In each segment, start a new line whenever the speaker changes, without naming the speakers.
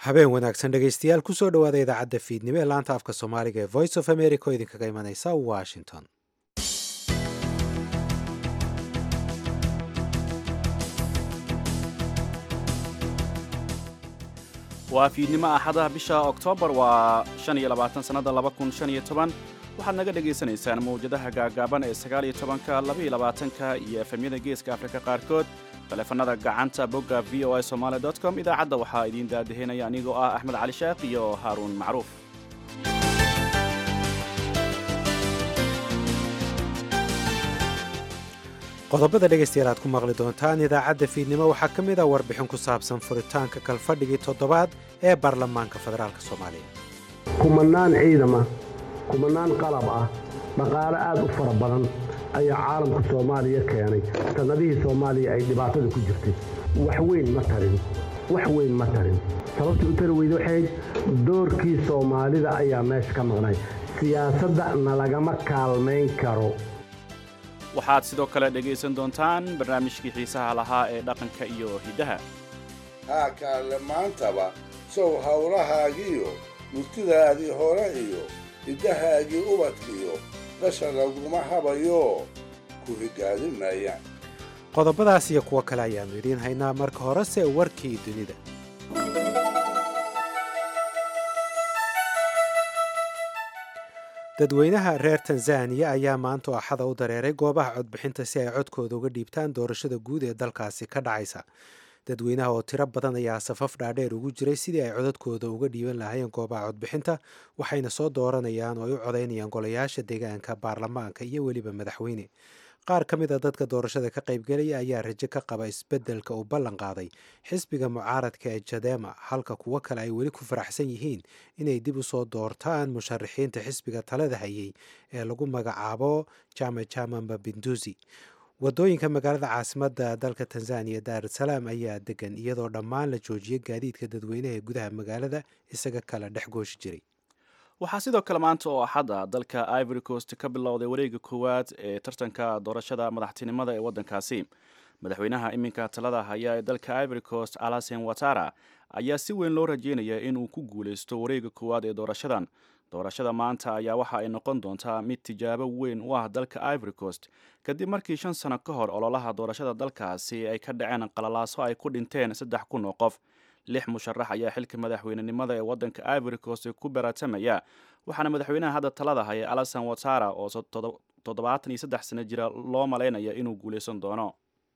habeen wanaagsan dhegaystayaal kusoo dhowaada idaacadda fiidnimo ee laanta afka soomaaliga ee voice of america oo idinkaga imanaysa washington
waa fiidnimo axada bisha oktoobar waa shan iyo labaatan sannada laba kun shan iyo toban waxaad naga dhagaysanaysaan mawjadaha gaagaaban ee sagaal iyo tobanka laba iyo labaatanka iyo efemyada geeska afrika qaarkood taleefanada gacanta bogga v o a somaali dot com idaacadda waxaa idiin daadahinaya anigoo ah axmed cali sheekh iyo haaruun macruuf
qodobada dhegaystayaal aad ku maqli doontaan idaacadda fiidnimo waxaa ka mid ah warbixin ku saabsan furitaanka kalfadhigii toddobaad ee baarlamaanka federaalk soomaaliya
kumanaan ciidama kumanaan qalab ah dhaqaale aad u fara badan ayaa caalamka soomaaliya keenay sannadihii soomaaliya ay dhibaatada ku jirtay wax weyn ma tarin wax weyn ma tarin sababta u tari weyda waxayd doorkii soomaalida ayaa meesha ka maqnay siyaasadda nalagama kaalmayn karo
waxaad sidoo kale dhegaysan doontaan barnaamijkii xiisaha lahaa ee dhaqanka iyo hiddaha
haa kaalle maantaba sow hawlahaagiiyo murtidaadii hore iyo hiddahaagii ubadkiyo qasha laguma habayo ku higaadin maayaan
qodobadaas iyo kuwo kale ayaannu idiin haynaa marka horese warkii dunida dadweynaha reer tanzaniya ayaa maanta oo axada u dareeray goobaha codbixinta si ay codkooda uga dhiibtaan doorashada guud ee dalkaasi ka dhacaysa dadweynaha oo tiro badan ayaa safaf dhaadheer ugu jiray sidii ay codadkooda uga dhiiban lahaayeen goobaha codbixinta waxayna soo dooranayaan oo ay u codaynayaan golayaasha deegaanka baarlamaanka iyo weliba madaxweyne qaar ka mid a dadka doorashada ka qaybgelaya ayaa rajo ka qaba isbeddelka uu ballan qaaday xisbiga mucaaradka ee jadema halka kuwo kale ay weli ku faraxsan yihiin inay dib u soo doortaan musharaxiinta xisbiga talada hayay ee lagu magacaabo jama jama mabinduzi wadooyinka magaalada caasimadda dalka tanzaniya daarusalaam ayaa degan iyadoo dhammaan la joojiyay gaadiidka dadweynaha ee gudaha magaalada isaga kala dhex gooshi jiray
waxaa sidoo kale maanta oo axadda dalka ivory coast ka bilowday wareega koowaad ee tartanka doorashada madaxtinimada ee waddankaasi madaxweynaha iminka talada haya ee dalka ivory coast alasen watara ayaa si weyn loo rajeynaya inuu ku guulaysto wareega koowaad ee doorashadan doorashada maanta ayaa waxa ay noqon doontaa mid tijaabo weyn u ah dalka ivory coast kadib markii shan sano ka hor ololaha doorashada dalkaasi ay ka dhaceen qalalaaso ay ku dhinteen saddex kun oo qof lix musharax ayaa xilka madaxweynenimada ee waddanka ivory coast ku baratamaya waxaana madaxweynaha hadda talada haya alasan watara oo toddobaatan iyo saddex sano jira loo malaynaya inuu guulaysan doono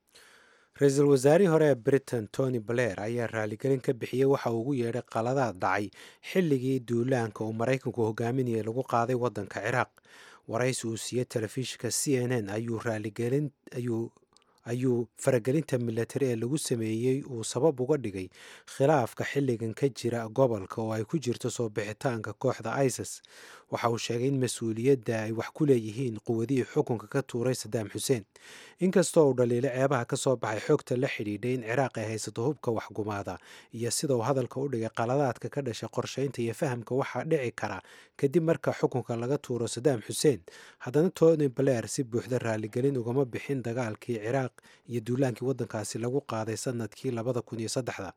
ra-iisul wasaarihii hore ee britain tony blair ayaa raaligelin ka bixiyey waxa uu ugu yeedhay qaladaad dhacay xilligii duulaanka uu maraykanku hogaaminayay lagu qaaday waddanka ciraaq waraysi uu siiyey telefishinka c n n ayuu raaligelin ayuu ayuu faragelinta milatari ee lagu sameeyey uu sabab uga dhigay khilaafka xilligan ka jira gobolka oo ay ku jirto soo bixitaanka kooxda isis waxa uu sheegay in mas-uuliyadda ay wax ku leeyihiin quwadihii xukunka ka tuuray sadaam xuseen inkastoo uu dhaliilo ceebaha ka soo baxay xogta la xidhiidhay in ciraaq ay haysato hubka waxgumaada iyo sida uu hadalka u dhigay qaladaadka ka dhashay qorshaynta iyo fahamka waxaa dhici kara kadib marka xukunka laga tuuro sadaam xuseen haddana tony blair si buuxda raaligelin ugama bixin dagaalkii ciraaq iyo duulaankii waddankaasi lagu qaaday sanadkii labada kun iyo saddexda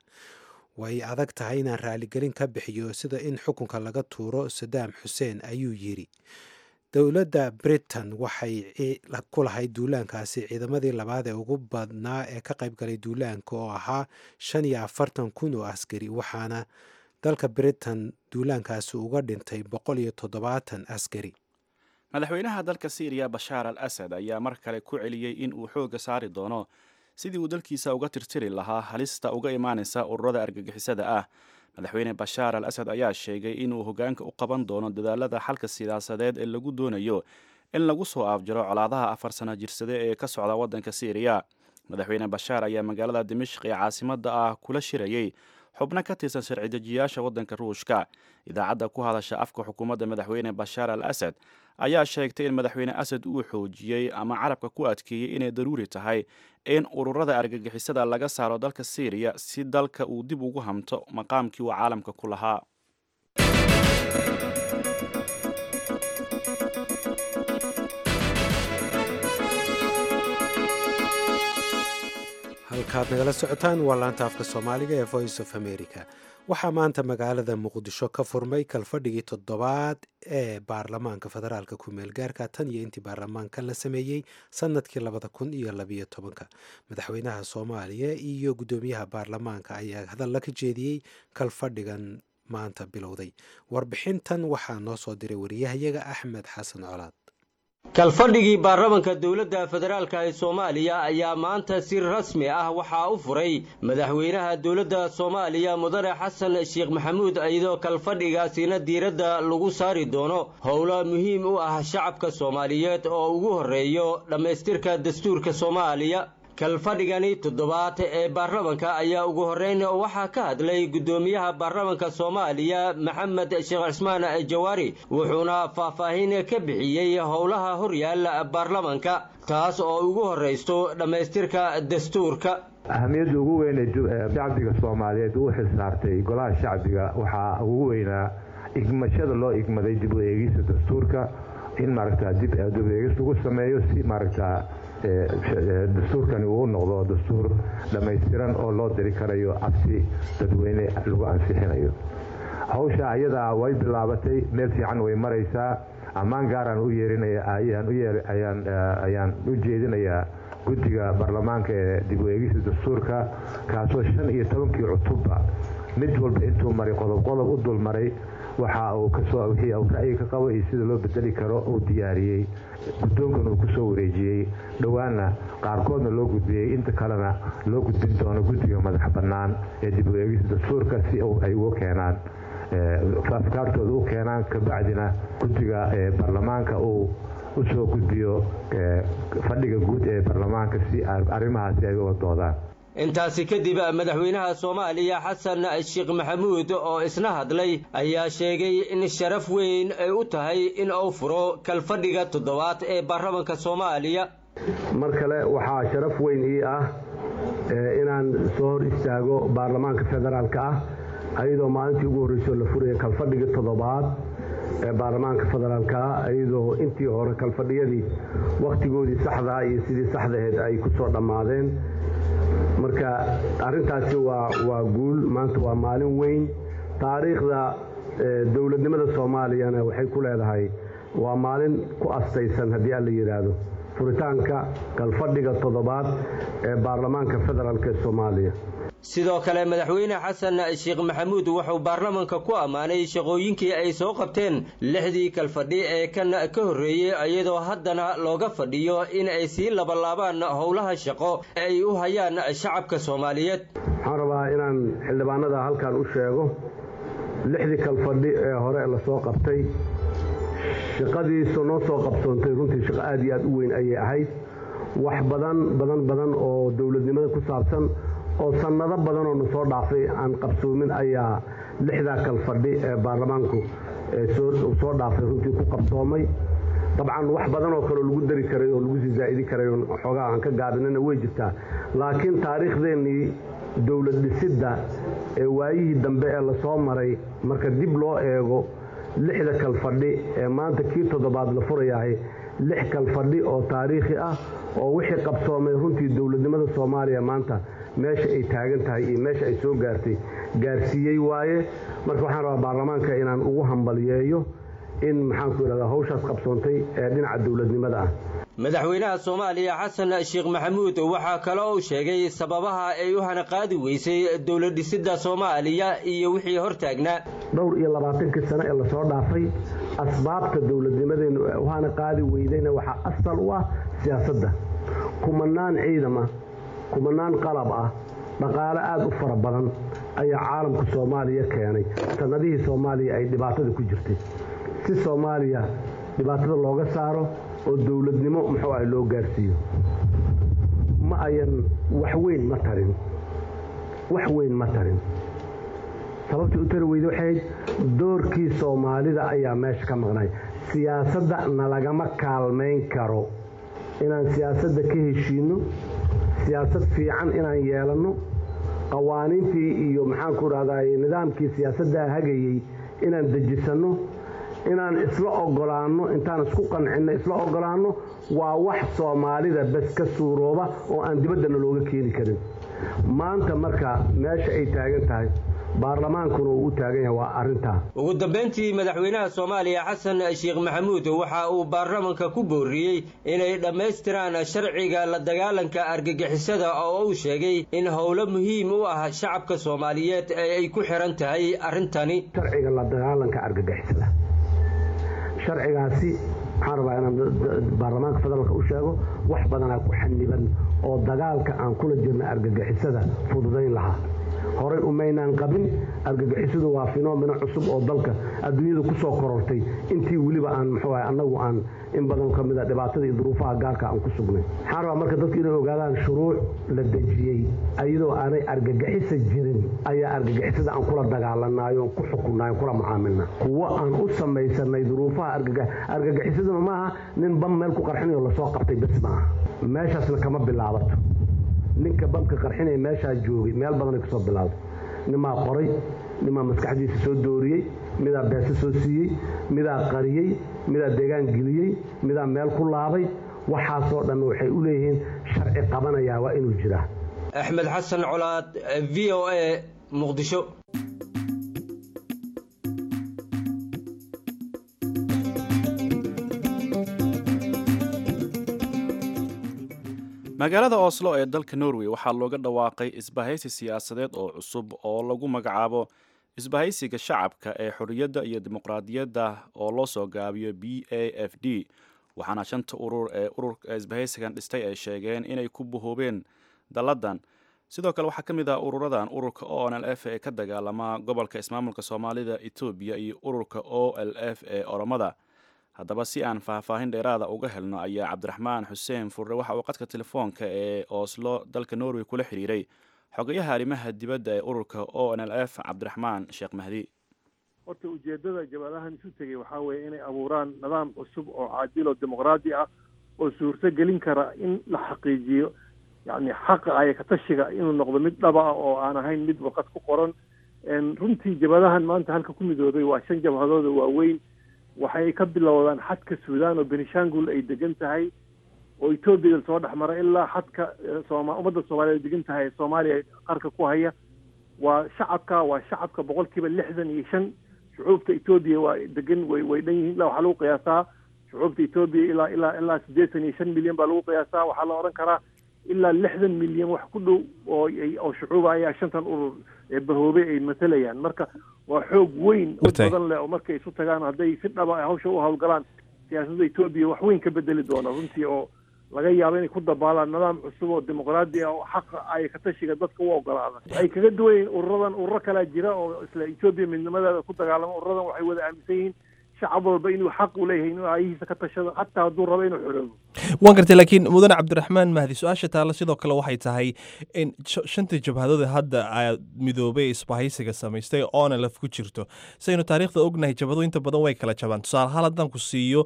way adag tahay inaan raaligelin ka bixiyo sida in xukunka laga tuuro sadaam xuseen ayuu yidhi dowladda britain waxay ku lahayd duulaankaasi ciidamadii labaad ee ugu badnaa ee ka qaybgalay duulaanka oo ahaa shan iyo afartan kun oo askari waxaana dalka britain duulaankaasi uga dhintay boqol iyo toddobaatan askari
madaxweynaha dalka syriya bashaar al asad ayaa mar kale ku celiyey in uu xoogga saari doono sidii uu dalkiisa uga tirtiri lahaa halista uga imaanaysa ururada argagixisada ah madaxweyne bashaar al asad ayaa sheegay inuu hoggaanka u qaban doono dadaalada xalka siyaasadeed ee lagu doonayo in lagu soo afjaro colaadaha afar sano jirsade ee ka socda waddanka syriya madaxweyne bashaar ayaa magaalada dimashq ee caasimadda ah kula shirayey xubno ka tirsan sharci-dejiyaasha waddanka ruushka idaacadda ku hadasha afka xukuumadda madaxweyne bashaar al asad ayaa sheegtay in madaxweyne asad uu xoojiyey ama carabka ku adkeeyey inay daruuri tahay in ururada argagixisada laga saaro dalka syriya si dalka uu dib ugu hamto maqaamkii uu caalamka ku lahaa
halkaad nagala socotaan waa laanta afka soomaaliga ee voice of america waxaa maanta magaalada muqdisho ka furmay kalfadhigii toddobaad ee baarlamaanka federaalka ku-meel gaarka tan iyo intii baarlamaankan la sameeyey sanadkii labada kun iyo labiyo tobanka madaxweynaha soomaaliya iyo guddoomiyaha baarlamaanka ayaa hadalla ka jeediyey kalfadhigan maanta bilowday warbixintan waxaa noo soo diray wariyahayaga axmed xasan colaad
kalfadhigii baarlamanka dowladda federaalka ee soomaaliya ayaa maanta si rasmi ah waxaa u furay madaxweynaha dowladda soomaaliya mudane xasan sheekh maxamuud iyadoo kalfadhigaasina diiradda lagu saari doono howlo muhiim u ah shacabka soomaaliyeed oo ugu horreeyo dhammaystirka dastuurka soomaaliya kalfadhigani toddobaad ee baarlamanka ayaa ugu horreyn waxaa ka hadlay guddoomiyaha baarlamanka soomaaliya maxamed sheekh cismaan jawaari wuxuuna faahfaahin ka bixiyey howlaha horyaala baarlamanka taas oo ugu horraysto dhammaystirka dastuurka
ahamiyadda ugu weyn ee shacbiga soomaaliyeed uu xilsaartay golaha shacbiga waxaa ugu weynaa igmashada loo igmaday dib u eegista dastuurka in maaragta dib dib eegis lagu sameeyo si maaragta dastuurkani uu noqdo dastuur dhammaystiran oo loo diri karayo cabsi dadweyne lagu ansixinayo hawsha ayadaa way bilaabatay meel fiican way maraysaa ammaan gaaraan u yeerinayaan u jeedinayaa guddiga baarlamaanka ee dib u eegista dastuurka kaasoo shan iyo tobankii cutubba mid walba intuu maray qodob qodob u dul maray waxa uu kasoo wixii uu ra'yi ka qabo iyo sida loo bedeli karo uu diyaariyey guddoonkan uu kusoo wareejiyey dhowaanna qaarkoodna loo gudbiyey inta kalena loo gudbin doono guddiga madax bannaan ee dib u eegista dastuurka si ay ugu keenaan afkaartooda u keenaan kabacdina guddiga baarlamaanka uu usoo gudbiyo fadhiga guud ee baarlamaanka si arrimahaasi ay uga doodaan
intaasi kadib madaxweynaha soomaaliya xasan sheekh maxamuud oo isna hadlay ayaa sheegay in sharaf weyn ay u tahay in uu furo kalfadhiga toddobaad ee baarlamanka soomaaliya
mar kale waxaa sharaf weyn ii ah inaan soo hor istaago baarlamaanka federaalka ah ayadoo maalintii ugu horreysoo la furaya kalfadhiga toddobaad ee baarlamaanka federaalka ah iyadoo intii hore kalfadhiyadii wakhtigoodii saxdaa iyo sidii saxdaheed ay ku soo dhammaadeen marka arrintaasi waa waa guul maanta waa maalin weyn taariikhda dowladnimada soomaaliyana waxay ku leedahay waa maalin ku astaysan haddii aan la yidhaahdo furitaanka kalfadhiga toddobaad ee baarlamaanka federaalk ee soomaaliya
sidoo kale madaxweyne xasan sheekh maxamuud wuxuu baarlamanka ku ammaanay shaqooyinkii ay soo qabteen lixdii kalfadhi ee kan ka horreeyey iyadoo haddana looga fadhiyo in ay sii labalaabaan howlaha shaqo ay u hayaan shacabka soomaaliyeed
waxaan rabaa inaan xildhibaanada halkan u sheego lixdii kalfadhi ee hore lasoo qabtay shaqadiisu noo soo qabsoontay runtii shaqo aad iyo aad u weyn ayay ahayd wax badan badan badan oo dowladnimada ku saabsan oo sannado badanoo na soo dhaafay aan qabsoomin ayaa lixdaa kalfadhi ee baarlamaanku soo dhaafay runtii ku qabsoomay dabcan wax badan oo kaleo lagu dari karay oo lagu sii zaa'idi karay oo xoogaa aan ka gaabinana way jirtaa laakiin taariikhdeennii dowlad dhisidda ee waayihii dambe ee lasoo maray marka dib loo eego lixda kalfadhi ee maanta kii toddobaad la furayahay lix kalfadhi oo taariikhi ah oo wixii qabsoomay runtii dowladnimada soomaaliya maanta meesha ay taagan tahay iyo meesha ay soo gaartay gaarsiiyey waaye marka waxaan rabaa baarlamaanka inaan ugu hambaliyeeyo in maxaanku idhahdaa hawshaas qabsoontay ee dhinaca dowladnimada ah
madaxweynaha soomaaliya xasan sheekh maxamuud waxaa kale uu sheegay sababaha ay u hanaqaadi weysay dowlad dhisidda soomaaliya iyo wixii hortaagnaa
dhowr iyo labaatankii sano ee lasoo dhaafay asbaabta dowladnimadeennu u hanaqaadi weydayna waxaa asal u ah siyaasadda kumanaan ciidama kumanaan qalab ah dhaqaale aada u fara badan ayaa caalamka soomaaliya keenay sannadihii soomaaliya ay dhibaatada ku jirtay si soomaaliya dhibaatada looga saaro oo dowladnimo muxuu ah loo gaarsiiyo ma ayan wax weyn ma tarin wax weyn ma tarin sababtii u tari weyda waxay ahayd doorkii soomaalida ayaa meesha ka maqnay siyaasadda nalagama kaalmayn karo inaan siyaasadda ka heshiinno siyaasad fiican inaan yeelanno qawaaniintii iyo maxaanku idhahdaa nidaamkii siyaasaddaa hagayey inaan dejisanno inaan isla ogolaanno intaan isku qancinno isla ogolaanno waa wax soomaalida bes ka suurooba oo aan dibaddana looga keeni karin maanta marka meesha ay taagan tahay baarlamaankuna uu u taagan yahay waa arrintaa
ugu dambayntii madaxweynaha soomaaliya xasan sheekh maxamuud waxa uu baarlamanka ku booriyey inay dhammaystiraan sharciga la dagaalanka argagixisada oo uu sheegay in howlo muhiim u ah shacabka soomaaliyeed ee ay ku xihan tahay arrintani
sharciga la dagaalanka argagixisada sharcigaasi waxaan rabaa inaan baarlamaanka federaalka u sheego wax badanaa ku xaniban oo dagaalka aan kula jirna argagixisada fududayn lahaa horay umaynaan qabin argagixisadu waa finomeno cusub oo dalka adduunyada ku soo korortay intii weliba aan muxuu ahay annagu aan in badan ka mid a dhibaatada iyo duruufaha gaarka aan ku sugnay waxaan rabaa marka dadku inay ogaadaan shuruuc la dejiyey iyadoo aanay argagixisa jirin ayaa argagixisada aan kula dagaalanayo ku xukunnayo kula mucaamilna kuwo aan u samaysanay duruufaha argagixisaduna maaha nin bam meel ku qarxinayo lasoo qabtay bes maaha meeshaasna kama bilaabato ninka bamka qarxinaya meeshaa joogay meel badanay kusoo bilowday nimaa qoray nimaa maskaxdiisa soo dooriyey midaa beese soo siiyey midaa qariyey midaa deegaan geliyey midaa meel ku laabay waxaasoo dhan waxay u leeyihiin sharci qabanayaa waa inuu jiraa
axmed xasan colaad v o a muqdisho
magaalada oslo ee dalka norway waxaa looga dhawaaqay isbahaysi siyaasadeed oo cusub oo lagu magacaabo isbahaysiga shacabka ee xorriyadda iyo dimuqraadiyadda oo loo soo gaabiyo b a f d waxaana shanta urur ee ururka isbahaysigan dhistay ay sheegeen inay ku buhoobeen dalladan sidoo kale waxaa ka mid ah ururadan ururka o n l f ee ka dagaalama gobolka ismaamulka soomaalida etoobiya iyo ururka o l f ee oromada haddaba si aan faahfaahin dheeraada uga helno ayaa cabdiraxmaan xuseen furre waxa uu qadka telefoonka ee oslo dalka norway kula xiriiray xogayaha arrimaha dibadda ee ururka o n l f cabdiraxmaan sheekh mahdi
horta ujeeddada jabadahan isu tegay waxaa weeye inay abuuraan nidaam cusub oo caadil oo dimuqraadi ah oo suurto gelin kara in la xaqiijiyo yacni xaqa aya katashiga inuu noqdo mid dhaba ah oo aan ahayn mid warqad ku qoran runtii jabadahan maanta halka ku midoobay waa shan jabhadooda waaweyn waxay ka bilowdaan xadka suudaan oo benishangul ay degan tahay oo etoobiya soo dhex mara ilaa xadka sooma ummadda soomaaliya degan tahay soomaaliya qarka ku haya waa shacabka waa shacabka boqol kiiba lixdan iyo shan shucuubta etoobiya waa degan way way dhan yihiin ilaa waxaa lagu qiyaasaa shucuubta etoobiya ilaa ilaa ilaa siddeetan iyo shan milyan baa lagu qiyaasaa waxaa la odhan karaa ilaa lixdan milyan wax ku dhow oo oo shucuuba ayaa shantan urur ee bahoobay ay matalayaan marka waa xoog weyn oo badan leh oo markay isu tagaan hadday si dhaba hawsha u hawlgalaan siyaasadda etoobiya wax weyn ka bedeli doona runtii oo laga yaabo inay ku dabaalaan nidaam cusub oo dimuqraadi ah oo xaqa ay katashiga dadka u ogolaada waxay kaga duwan yihiin ururadan ururo kalaa jira oo isla etoobiya midnimadeeda ku dagaalamo ururadan waxay wada aaminsan yihiin shacab walba inuu xaq u leeyahay inuu aayihiisa ka tashado xataa hadduu rabo inuu xoroobo
waan gartay laakiin mudane cabdiraxmaan mahdi su-aasha taalla sidoo kale waxay tahay in shantii jabhadood hadda aad midoobay isbahaysiga samaystay oona laf ku jirto saynu taariikhda ognahay jabhado inta badan way kala jabaan tusaale ahaan haddaan ku siiyo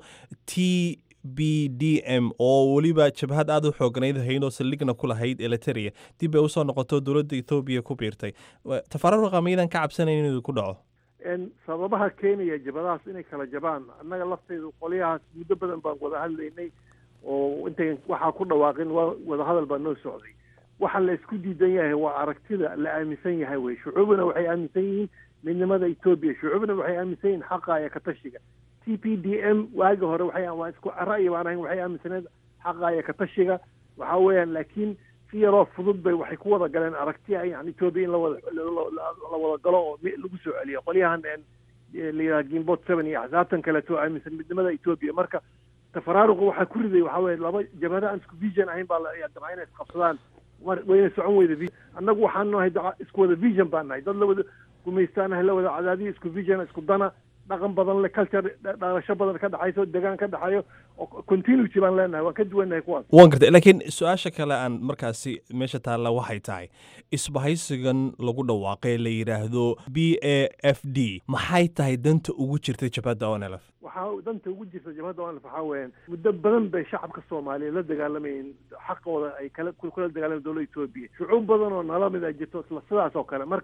t b d m oo weliba jabhad aada u xooganayd haynoo saldhigna ku lahayd eliteria dib bay usoo noqoto dowladda ethoobiya ku biirtay tafaruqa miyadan ka cabsanayn inuu ku dhaco
sababaha keenaya jabadahaas inay kala jabaan annaga lafteydu qolyahaas muddo badan baan wada hadlaynay oo intayn waxaa ku dhawaaqin waa wadahadal baa noo socday waxa la isku diidan yahay waa aragtida la aaminsan yahay wey shucuubna waxay aaminsan yihiin midnimada etoobiya shucuubna waxay aaminsan yihiin xaqa iyo katashiga t p d m waagi hore waxay waa isku ra'yi baan ahayn waxay aaminsaneed xaqa iyo katashiga waxa weeyaan laakiin si yaroo fudud bay waxay ku wada galeen aragtiya yani etoobiya in lawada la wada galo oo lagu soo celiyo qolyahan la yidhaha gimbot seven iyo axsaabtan kaleeto aaminsan midnimada etoobiya marka tafaraaruqa waxaa ku riday waxaa weye laba jabhada aan isku vision ahayn baa dabca inay isqabsadaan wayna socon weyda annagu waxaan nahay isku wada vision baan nahay dad la wada gumaystaanahay la wada cadaadiyo isku vision isku dana dhaqan badan le culture dhalasho badan ka dhexayso degaan ka dhexeeyo oo continuity baan leenahay waan ka duwannahay kuwaas
waan gartay laakiin su-aasha kale aan markaasi meesha taalla waxay tahay isbahaysigan lagu dhawaaqay la yidhaahdo b a f d maxay tahay danta ugu jirta jabhadda onelf
waxaa danta ugu jirta jabhadda onelf waxaa weeyaan muddo badan bay shacabka soomaaliyeed la dagaalamayeen xaqooda ay kala kula dagaalamayen dowladda etoobiya shucuub badan oo nala mid a jirto isla sidaas oo kale marka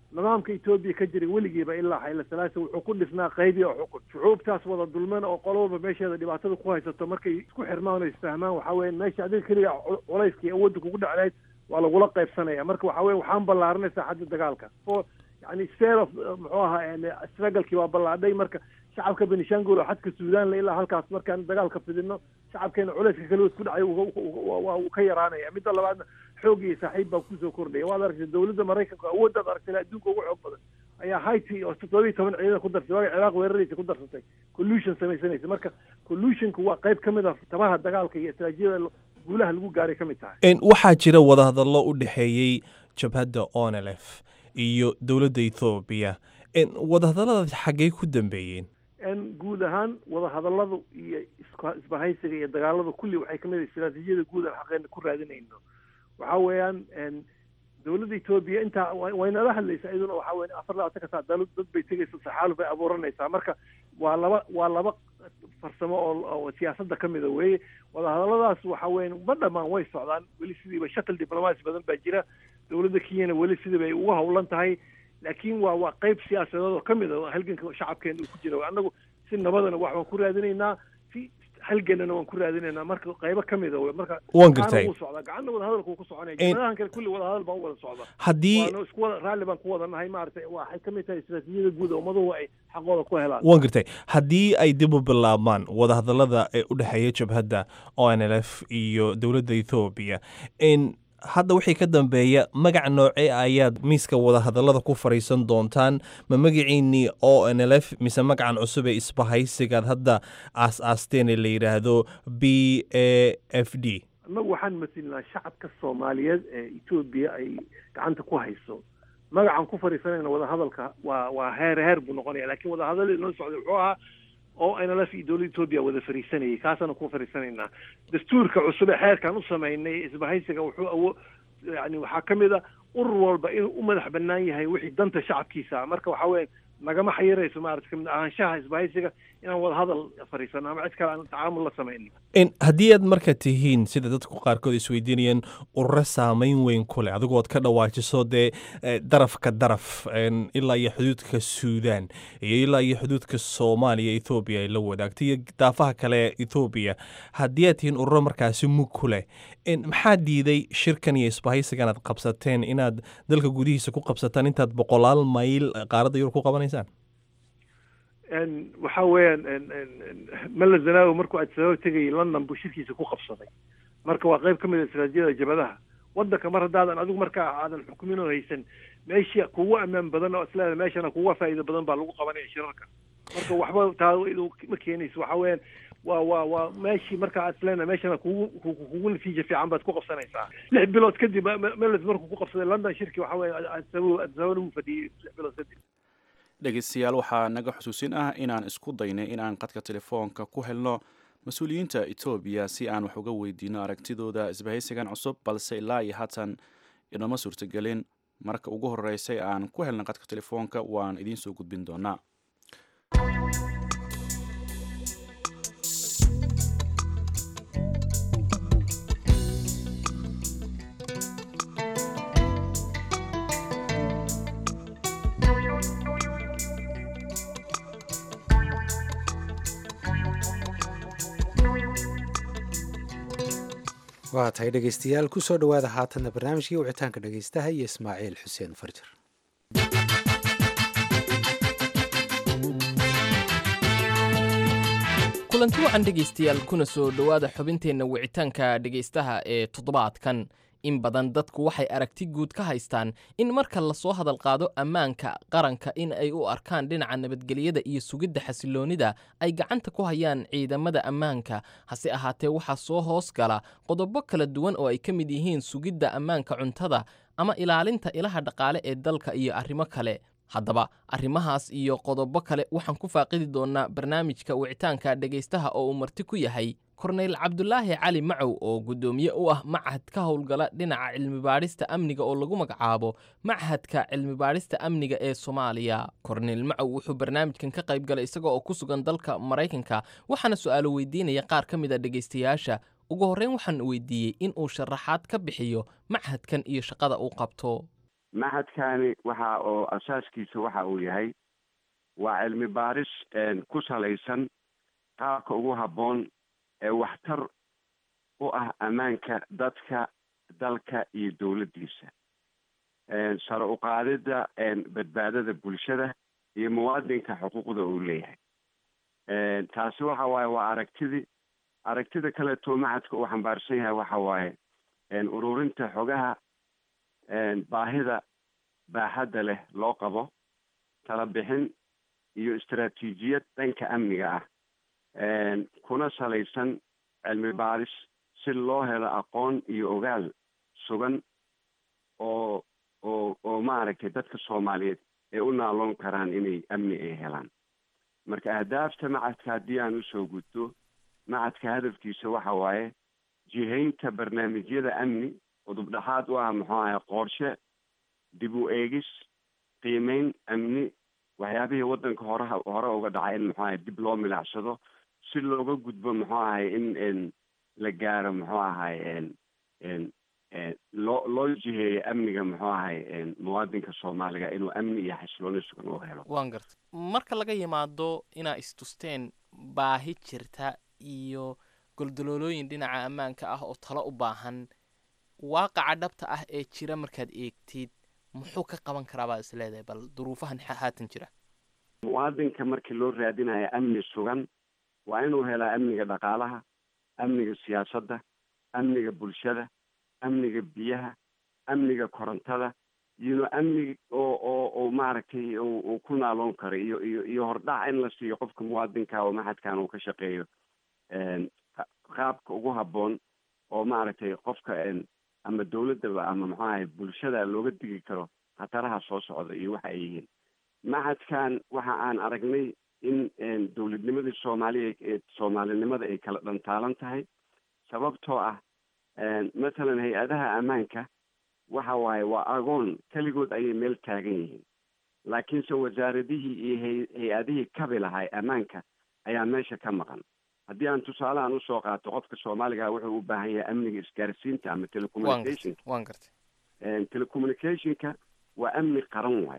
nidaamka etoobiya ka jiray weligiiba ilaa xayla salaasa wuxuu ku dhisnaa qaybi oo xukun shucuubtaas wada dulman oo qolowba meesheeda dhibaatada ku haysato markay isku xirmaan oo isfahmaan waxaa weya meesha adiga keliga culayskii awoodda kugu dhacdayd waa lagula qaybsanaya marka waxaa weye waxaan ballaaranay saaxadda dagaalka o yani spare of muxuu ahaa strugglekii waa ballaadhay marka shacabka benishangul oo xadka suudaan la ilaa halkaas markaan dagaalka fidino shacabkeena culayska kale isku dhacay waa uu ka yaraanaya midda labaadna xoog iyo saaxiib baa kusoo kordhaya waad aragtay dawladda maraykanka awooddaad aragtay adduunka ugu xoog badan ayaa haiti oo toddoba iyo toban ciidan ku darsatay waaga ciraaq weeraraysa ku darsatay collusion samaysanaysa marka collusionka waa qayb ka mid a tabaha dagaalka iyo istaraatiijiyada guulaha lagu gaaray ka mid tahay
waxaa jira wadahadallo u dhexeeyey jabhadda onelef iyo dowladda ethoobiya wadahadalladaas xaggey ku dambeeyeen
guud ahaan wadahadalladu iyo isbahaysiga iyo dagaaladu kulli waxay kamid ah istaraatiijiyada guud aan xaqeena ku raadinayno waxa weeyaan dowladda etoobiya intaa waynala hadlaysaa iyaduna waxa weya afar labaatan ka saa dal dad bay tegaysa saxaaluf bay abuuranaysaa marka waa laba waa laba farsamo oo siyaasadda ka mida weeye wadahadalladaas waxa weya ma dhamaan way socdaan weli sidiiba shakal diblomaasi badan baa jira dowladda kenyana weli sidii bay uga howlan tahay laakiin waa waa qayb siyaasadeed oo ka mid a halganka shacabkeena uu ku jira annagu si nabadana wax waan ku raadinaynaa si halganana waan ku raadinaynaa marka qaybo ka mid a wey marka
waan gartay
wuu socdaa gacanna wadahadalka wuu ku soconaya jimadahan kale kulli wadahadal baan u wada socda
haddii
waana isku wada raalli baan ku wada nahay maaragtay waxay ka mid tahay istaraatiijiyada guud oo ummaduhu ay xaqooda ku helaan
waan gartay haddii ay dib u bilaabmaan wadahadallada ee u dhexeeya jabhadda o n l f iyo dowladda ethoobiya in hadda wixii ka dambeeya magac noocee ayaad miiska wadahadallada ku fadhiisan doontaan ma magaciinnii o n l f mise magacan cusub ee isbahaysigaad hadda aas-aasteen ee la yidhaahdo b a f d
annagu waxaan masilnaa shacabka soomaaliyeed ee etoobiya ay gacanta ku hayso magacan ku fadhiisanayna wadahadalka waa waa heer heer buu noqonaya lakiin wadahadalladii noo socday wuxuu ahaa oo nlf iyo dowladda etoobiya wada fariisanayay kaasaana ku fariisanaynaa dastuurka cusub ee xeerkan u samaynay isbahaysiga wuxuu awo yani waxaa ka mid a urur walba inuu u madax banaan yahay wixii danta shacabkiisa marka waxaa weya nagama xayirayso maarata kamid ahaanshaha isbahaysiga inaan wada hadal fariisano ama cid kale aan tacaamul la samaynin
haddii aad marka tihiin sida dadku qaarkood isweydiinayeen ururo saameyn weyn ku leh adigood ka dhawaajiso dee darafka daraf ilaa iyo xuduudka suudaan iyo ilaa iyo xuduudka soomaaliya ethoobiya ay la wadaagtay iyo daafaha kale ee ethoobiya haddii aad tihiin ururo markaasi mug ku leh maxaa diiday shirkan iyo isbahaysigan aad qabsateen inaad dalka gudihiisa ku qabsataan intaad boqolaal mayl qaaradda yurub ku qabanaysaan
waxa weeyaan mala zanaawi markuu adisababa tegayay london buu shirkiisa ku qabsaday marka waa qayb ka mid a istaraatijiyada jabadaha waddanka mar haddaadan adigu markaa aadan xukumin oo haysan meesha kugu ammaan badan oo isleeda meeshana kuga faa'iido badan baa lagu qabanaya shirarka marka waxba taa ma keenayso waxa weeyaan waa waa waa meeshii markaa aad isleena meeshana kugu kugu natiija fiican baad ku qabsanaysaa lix bilood kadib meles markuu ku qabsaday london shirki waxa weeye adisababa adisababana wuu fadhiyey lix bilood kadib
dhegeystayaal waxaa naga xusuusin ah inaan isku daynay in aan qadka telefoonka ku helno mas-uuliyiinta etoobiya si aan wax uga weydiino aragtidooda isbahaysigan cusub balse ilaa iyo haatan inoma suurtagelin marka ugu horeysay aan ku helna qadka telefoonka waan idiin soo gudbin doonaa
waa tahay dhegaystayaal ku soo dhowaada haatanna barnaamijkii wicitaanka dhegaystaha iyo ismaaciil xuseen farjar
kulanti wacan dhegaystayaal kuna soo dhowaada xubinteenna wicitaanka dhegaystaha ee toddobaadkan in badan dadku waxay aragti guud ka haystaan in marka lasoo hadal qaado ammaanka qaranka in ay u arkaan dhinaca nabadgelyada iyo sugidda xasiloonnida ay gacanta ku hayaan ciidamada ammaanka hase ahaatee waxaa soo hoos gala qodobo kala duwan oo ay ka mid yihiin sugidda ammaanka cuntada ama ilaalinta ilaha dhaqaale ee dalka iyo arrimo kale haddaba arrimahaas iyo qodobo kale waxaan ku faaqidi doonnaa barnaamijka wicitaanka dhegaystaha oo uu marti ku yahay korneyl cabdulaahi cali macow oo guddoomiye u ah machad ka howlgala dhinaca cilmibaadhista amniga oo lagu magacaabo machadka cilmibaadhista amniga ee soomaaliya korneyl macow wuxuu barnaamijkan ka qayb galay isaga oo ku sugan dalka maraykanka waxaana su'aalo weydiinaya qaar ka mid a dhegaystayaasha ugu horreyn waxaan weydiiyey in uu sharaxaad ka bixiyo machadkan iyo shaqada uu qabto
maxadkani waxa oo asaaskiisa waxa uu yahay waa cilmi baaris ku salaysan qaabka ugu habboon ee waxtar u ah ammaanka dadka dalka iyo dowladdiisa sare u qaadidda badbaadada bulshada iyo muwaadinka xuquuqda uu leeyahay taasi waxa waaye waa aragtidii aragtida kaleeto maxadka uu xambaarsan yahay waxa waaye ururinta xogaha baahida baaxadda leh loo qabo tala bixin iyo istaraatiijiyad dhanka amniga ah kuna salaysan cilmi baaris si loo helo aqoon iyo ogaal sugan oo oo oo maaragtay dadka soomaaliyeed ay u naaloon karaan inay amni ay helaan marka ahdaafta macadka haddii aan usoo gudto macadka hadafkiisa waxa waaye jihaynta barnaamijyada amni udub dhexaad u ah muxuu ahay qorshe dib u eegis qiimeyn amni waxyaabihii waddanka horeha hore uga dhacay in muxuu ahay dib loo milicsado si looga gudbo muxuu ahay in la gaaro muxuu ahay loo loo jiheeyo amniga muxuu ahay muwaadinka soomaaliga inuu amni iyo xasilooni sugan u helo
waan gartay marka laga yimaado inaa istusteen baahi jirta iyo goldaloolooyin dhinaca ammaanka ah oo talo u baahan waaqaca dhabta ah ee jira markaad eegtid muxuu ka qaban karaa baad is leedahay bal duruufahan haatan jira
muwaadinka markii loo raadinayo amni sugan waa inuu helaa amniga dhaqaalaha amniga siyaasadda amniga bulshada amniga biyaha amniga korontada iyo amni oo oo oo maaragtay uu ku naaloon karo iyo iyo iyo hordhac in la siiyo qofka muwaadinka oo maxadkan uu ka shaqeeyo qaabka ugu habboon oo maaragtay qofka ama dawladdaba ama muxuu ahay bulshada looga digi karo khataraha soo socda iyo waxa ay yihiin maxadkan waxa aan aragnay in dowladnimadii soomaaliya ee soomaalinimada ay kala dhantaalan tahay sababtoo ah mathalan hay-adaha ammaanka waxa waaye waa agoon keligood ayay meel taagan yihiin laakiinse wasaaradihii iyo hay- hay-adihii kabi lahay ammaanka ayaa meesha ka maqan haddii aan tusaalahan usoo qaato qofka soomaaliga wuxuu u baahan yahay amniga isgaarsiinta ama telecommunicationka
waan gartay
telecommunicationka waa amni qaran waaye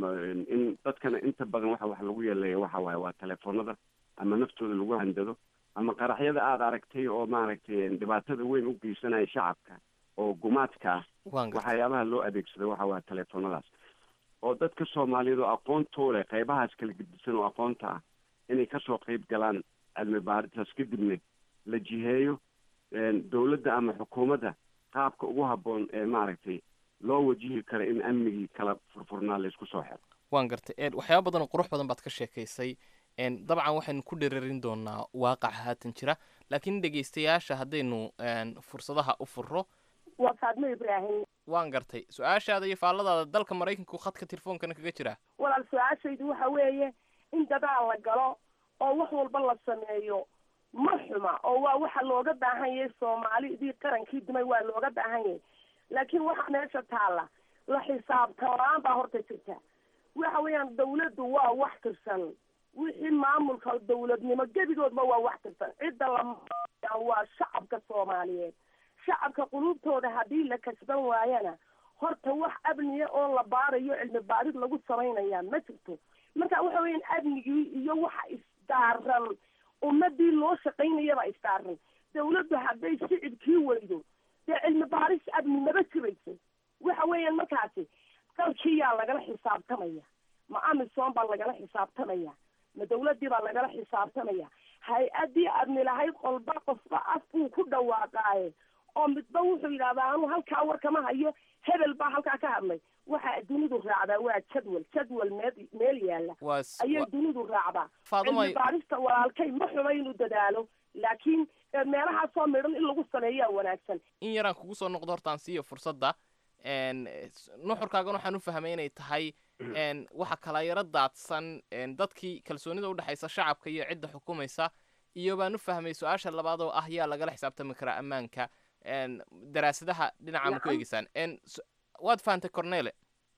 in dadkana inta badan waxa wax lagu yeeleeya waxa waaye waa telefoonada ama naftooda lagu handado ama qaraxyada aada aragtay oo maaragtay dhibaatada weyn u geysanaya shacabka oo gumaadka ah
waan gartay
waxyaabaha loo adeegsado waxa waa telefoonadaas oo dadka soomaaliyeed oo aqoontoo leh qaybahaas kala gedisan oo aqoonta ah inay kasoo qeyb galaan cilmi baaritaas kadibna la jiheeyo dowladda ama xukuumadda qaabka ugu habboon ee maaragtay loo wajihi karo in amnigii kala furfurnaa laysku soo xiro
waan gartay een waxyaaba badan oo qurux badan baad ka sheekaysay een dabcan waxaynu ku dherarin doonaa waaqaca haatan jira laakiin dhegaystayaasha haddaynu een fursadaha u furro
waa faadmo ibraahim
waan gartay su-aashaada iyo faalladaada dalka maraykanku khadka telefoonkana kaga jira
walaal su-aashaydu waxa weeye in dadaal la galo oo wax walba la sameeyo ma xuma oo waa waxa looga baahan yahay soomaalidii qarankii dumay waa looga baahan yahay laakiin waxaa meesha taalla la xisaabtamaan baa horta jirta waxa weeyaan dawladdu waa wax tirsan wixii maamulka dawladnimo gebigoodba waa wax tirsan cidda la waa shacabka soomaaliyeed shacabka quluubtooda haddii la kasban waayana horta wax amniya oo la baarayo cilmi baarid lagu samaynaya ma jirto marka waxa weeyaan amnigii iyo waxa isdaaran ummadii loo shaqaynayaba isdaaran dawladdu hadday shicibkii weydo dee cilmi baaris amni maba jirayso waxa weeyaan markaasi dalkiyaa lagala xisaabtamaya ma amisom baa lagala xisaabtamaya ma dawladii baa lagala xisaabtamaya hay-adii amni lahayd qolba qofba af buu ku dhawaaqaaye oo midba wuxuu yidhahdaa anu halkaa war kama hayo hebel baa halkaa ka hadlay waxa dunidu raacdaa waa jadwal jadwal meel meel yaalla
waa s-
ayay
wa-
dunidu raacdaa
Faaduma-
cilmi baarista walaalkay ma xuma inuu dadaalo laakiin eh, meelahaasoo midhan in lagu sameeyaa wanaagsan
in yaraan kugu soo noqdo hortaan siiyo fursadda een s- nuxurkaagan waxaan u fahmay inay tahay een waxa kala yaro daadsan een dadkii kalsoonida udhexaysa shacabka iyo cidda xukumaysa iyo baan u fahmay su-aasha labaad oo ah yaa lagala xisaabtami karaa ammaanka een daraasadaha dhinaca ma ku
Nacam.
eegeysaan een s- waad fahantay cornele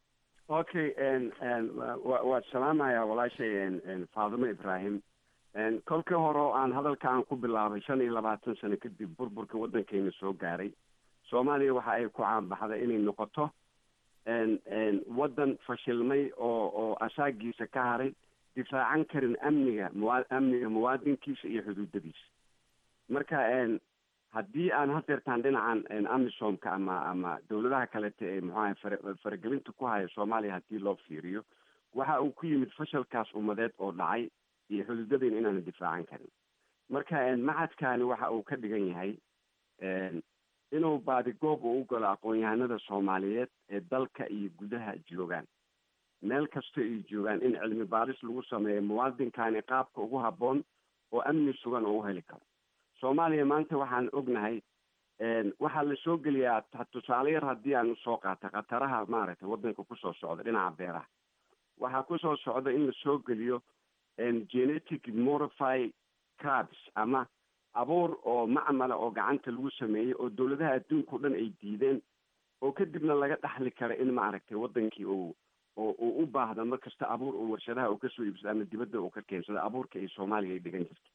okay n n wa- waad salaamayaa walaashay n n faadimo ibraahim n kolkii hore oo aan hadalka aan ku bilaabay shan iyo labaatan sano kadib burburka waddankeyna soo gaaray soomaaliya waxa ay ku caanbaxday inay noqoto waddan fashilmay oo oo asaagiisa ka haray difaacan karin amniga mua amniga muwaadinkiisa iyo xuduudadiisa marka haddii aan hadeertaan dhinacan amisomka ama ama dawladaha kalete ee muxuaha fara faragelinta ku haya soomaaliya haddii loo fiiriyo waxa uu ku yimid fashalkaas ummadeed oo dhacay iyo xuduudadeyna inaana difaacan karin marka macadkaani waxa uu ka dhigan yahay inuu baadigoob uu u galo aqoon-yahanada soomaaliyeed ee dalka iyo gudaha joogaan meel kasta ay joogaan in cilmi baaris lagu sameeyo muwaadinkaani qaabka ugu habboon oo amni sugan oo u heli karo soomaaliya maanta waxaan ognahay waxaa la soo geliyaa tusaale yar haddii aan usoo qaata khataraha maaragtay waddanka kusoo socda dhinaca beeraha waxaa kusoo socda in la soo geliyo genetic modify crabs ama abuur oo macmala oo gacanta lagu sameeyey oo dawladaha adduunka o dhan ay diideen oo kadibna laga dhaxli kara in maaragtay waddankii uu oo uu u baahda mar kasta abuur oo warshadaha uu kasoo iibsado ama dibadda uu ka keensado abuurka ay soomaaliya ay dhigan jirto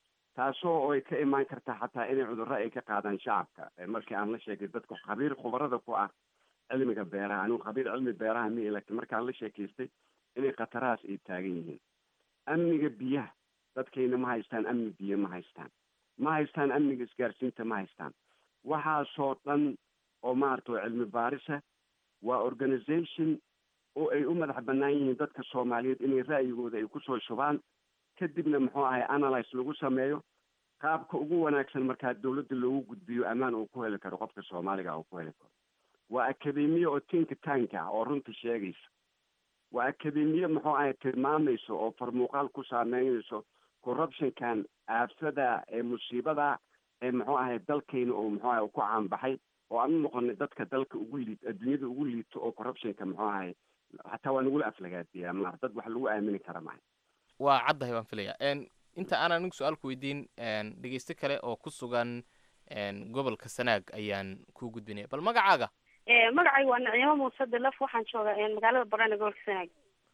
taasoo ay ka imaan karta xataa inay cudurro ay ka qaadaan shacabka markii aan la sheegay dadka khabiir khubarada ku ah cilmiga beeraha anigu khabiir cilmi beeraha mi laakiin markaan la sheekaystay inay khatarahaas ay taagan yihiin amniga biyaha dadkayna ma haystaan amni biyo ma haystaan ma haystaan amniga isgaarsiinta ma haystaan waxaasoo dhan oo maarata oo cilmi baarisa waa organization oo ay u madax bannaan yihiin dadka soomaaliyeed inay ra'yigooda ay kusoo shubaan kadibna muxuu ahay analyse lagu sameeyo qaabka ugu wanaagsan markaa dawladda loogu gudbiyo ammaan uu ku heli karo qofka soomaaliga uu ku heli karo waa akademiye oo tinka tanka ah oo runta sheegaysa waa akademiye muxuu ahay tilmaamayso oo farmuuqaal ku saameynayso corruptionkan aafada ee musiibada ee muxuu ahay dalkayna oo muxuu ahay ku caanbaxay oo aan u noqonay dadka dalka ugu liid adduunyada ugu liito oo corruptionka muxuu ahay xataa waa nagula aflagaadiyaa ma dad wax lagu aamini kara mahay
waa caddahay baan filaya inta aan anigu su-aal ku weydiin dhegeyste kale oo ku sugan gobolka sanaag ayaan ku gudbinaya bal magacaaga
magacayga waa nicimo muuse dilaf waxaan joogaa magaalada barana gobolka sanaag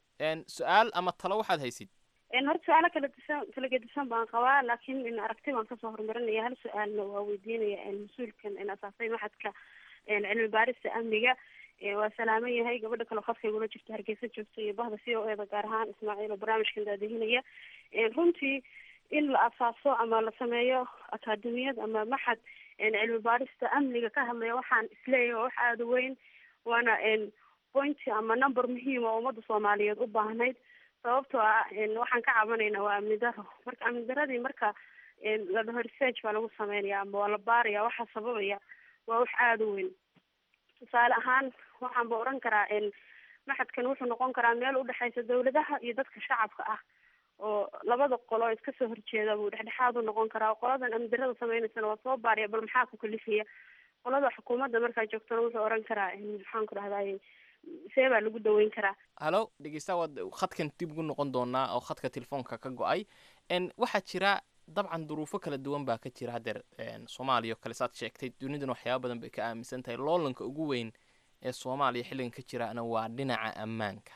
su-aal ama talo waxaad haysid
horta su-aalo kala disan kala gedisan baan qabaa laakiin aragti baan kasoo horumarinaya hal su-aalna waa weydiinaya mas-uulkan asaasay maxadka cilmi baarista amniga waa salaaman yahay gabadha kale khadka igula jirta hargeysa joogta iyo bahda c o eda gaar ahaan ismaaciil oo barnaamijkan daadihinaya runtii in la asaaso ama la sameeyo akaademiyad ama maxad cilmi baarista amniga ka hadlaya waxaan isleeyahay waa wax aada u weyn waana pointy ama number muhiima oo ummadda soomaaliyeed u baahnayd sababtoo ah waxaan ka cabanaynaa waa amni daro marka amni daradii marka la dhaho research baa lagu sameynaya ama waa la baaraya waxaa sababaya waa wax aada u weyn tusaale ahaan waxaan ba oran karaa maxadkan wuxuu noqon karaa meel udhexeysa dawladaha iyo dadka shacabka ah oo labada qolo iska soo horjeeda buu dhexdhexaad u noqon karaa qoladan amdirada sameynaysana waa soo baariya bal maxaa ku kalifaya qolada xukuumadda markaa joogtana wuxuu oran karaa maxaan ku dhahday see baa lagu daweyn karaa
halo dhegeysta waad khadkan dib ugu noqon doonaa oo khadka telefoonka ka go-ay waxaa jira dabcan duruufo kala duwan baa ka jira haddeer soomaaliya oo kale saad sheegtay dunidana waxyaaba badan bay ka aaminsan tahay loolanka ugu weyn ee soomaaliya xilligan ka jiraana waa dhinaca ammaanka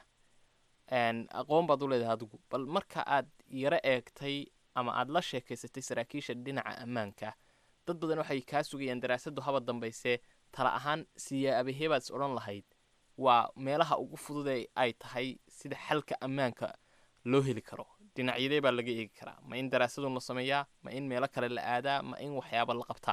aqoon baad u leedahay adigu bal marka aad yaro eegtay ama aad la sheekaysatay saraakiisha dhinaca ammaanka dad badan waxay kaa sugayaan daraasadu haba dambayse tala ahaan siyaabaheebaad is odhan lahayd waa meelaha ugu fududee ay tahay sida xalka ammaanka loo heli karo dhinacyadee baa laga eegi karaa ma in daraasadun la sameeyaa ma in meelo kale la aadaa ma in waxyaaba la qabtaa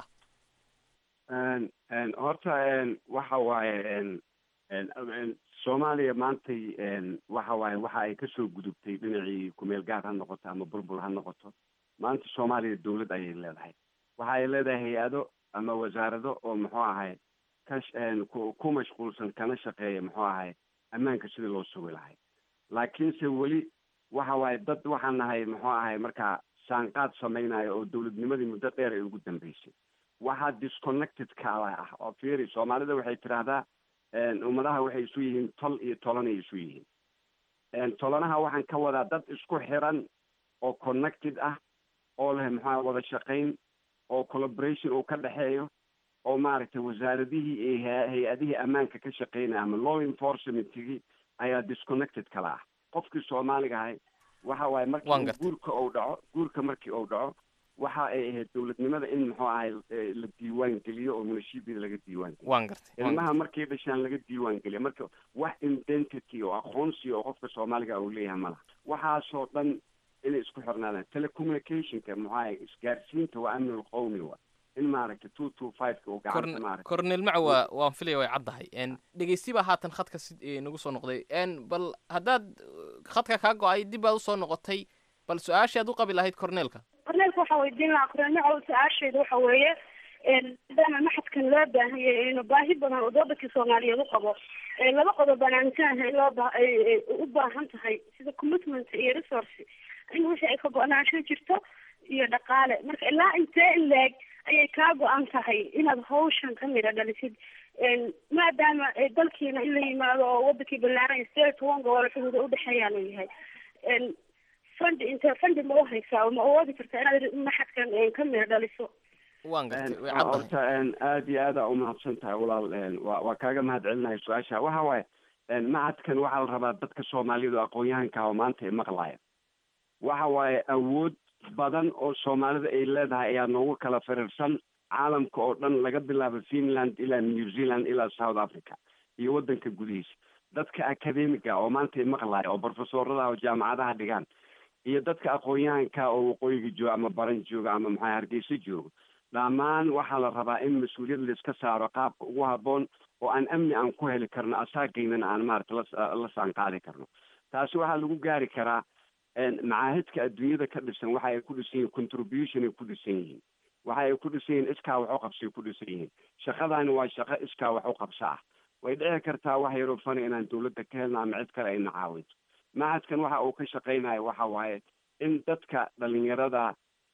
horta waxa waaye soomaaliya maantay waxa waaye waxa ay kasoo gudubtay dhinacii kumeel gaar ha noqoto ama bulbul ha noqoto maanta soomaaliya dawlad ayay leedahay waxa ay leedahay hay-ado ama wasaarado oo muxuu ahay ka ku mashquulsan kana shaqeeya muxuu ahay ammaanka sidii loo sugi lahay laakiinse weli waxa waaye dad waxaan nahay muxuu ahay markaa saanqaad samaynayo oo dawladnimadii muddo dheer ay ugu dambeysay waxaa disconnected kaala ah oo fiiri soomaalida waxay tidhaahdaa ummadaha waxay isu yihiin tol iyo tolanay isu yihiin tolanaha waxaan ka wadaa dad isku xiran oo connected ah oo leh maxaa wada shaqayn oo collaboration uu ka dhexeeyo oo maaragtay wasaaradihii iyo hay-adihii ammaanka ka shaqeynaya ama law enforcementigii ayaa disconnected kala ah qofkii soomaaliga ahay waxa waaye markii guurka uu dhaco guurka markii uu dhaco waxa ay ahayd dowladnimada in muxuu ahay la diiwaan geliyo oo munashiibida laga diiwaan geliyo
waan gartay
ilmaha markay dhashaan laga diiwaan geliya marka wax identity oo aqoonsi oo qofka soomaaliga uu leeyahay malaha waxaasoo dhan inay isku xirnaadaan telecommunicationka muxuu ahay isgaarsiinta waa amni lqowmi wa in maaragtay two two five-ka uu gacanta maaragtay
cornel macawa waan filaya way caddahay dhegeysti baa haatan khadka si nagu soo noqday bal haddaad khadka kaa go-ay dib baad usoo noqotay bal su-aashii aad u qabi lahayd corneelka
corneelka waxaa weydiin lahaa cornel macaw su-aasheedu waxa weeye maadaama maxadkan loo baahan yahay inuu baahi badan oo dowladkii soomaaliyeed u qabo laba qodob baan aaminsanahay in loo ba ay u baahan tahay sida commitment iyo resource in wixii ay ka go-naansho jirto iyo dhaqaale marka ilaa intee in leeg ayay kaa go-an tahay inaad hawshan ka midha dhalisid maadaama dalkiina in la yimaado oo wadankii ballaaran sideed iyo toban gobol xuduuda udhexeeyaan uu yahay fandi intee fandi ma u haysaa ma awoodi kartaa inaad maxadkan ka midha dhaliso
waan gartay way
horta aada iyo aada umahadsan tahay walaal wa waa kaaga mahad celinahay su-aasha waxa waaye macadkan waxaa la rabaa dadka soomaalidu aqoon-yahanka oo maanta maqlaya waxa waaye awood badan oo soomaalida ay leedahay ayaa noogu kala firirsan caalamka oo dhan laga bilaabo finland ilaa new zealand ilaa south africa iyo waddanka gudihiisa dadka academiga oo maanta maqlaya oo profesorada oo jaamacadaha dhigaan iyo dadka aqoon-yahanka oo waqooyiga jooga ama baran jooga ama maxaa hargeysa jooga dhammaan waxaa la rabaa in mas-uuliyad laiska saaro qaabka ugu habboon oo aan amni aan ku heli karno asaageynana aan maarata la saanqaadi karno taasi waxaa lagu gaari karaa macaahidka adduunyada ka dhisan waxa ay ku dhisan yihiin contribution ay ku dhisan yihiin waxa ay ku dhisan yihiin iskaa wax u qabsay ku dhisan yihiin shaqadaani waa shaqo iskaa wax u qabsa ah way dhici kartaa wax yaroo fani inaan dawladda ka helno ama cid kale ayna caawinto macadkan waxa uu ka shaqaynayo waxa waaye in dadka dhalinyarada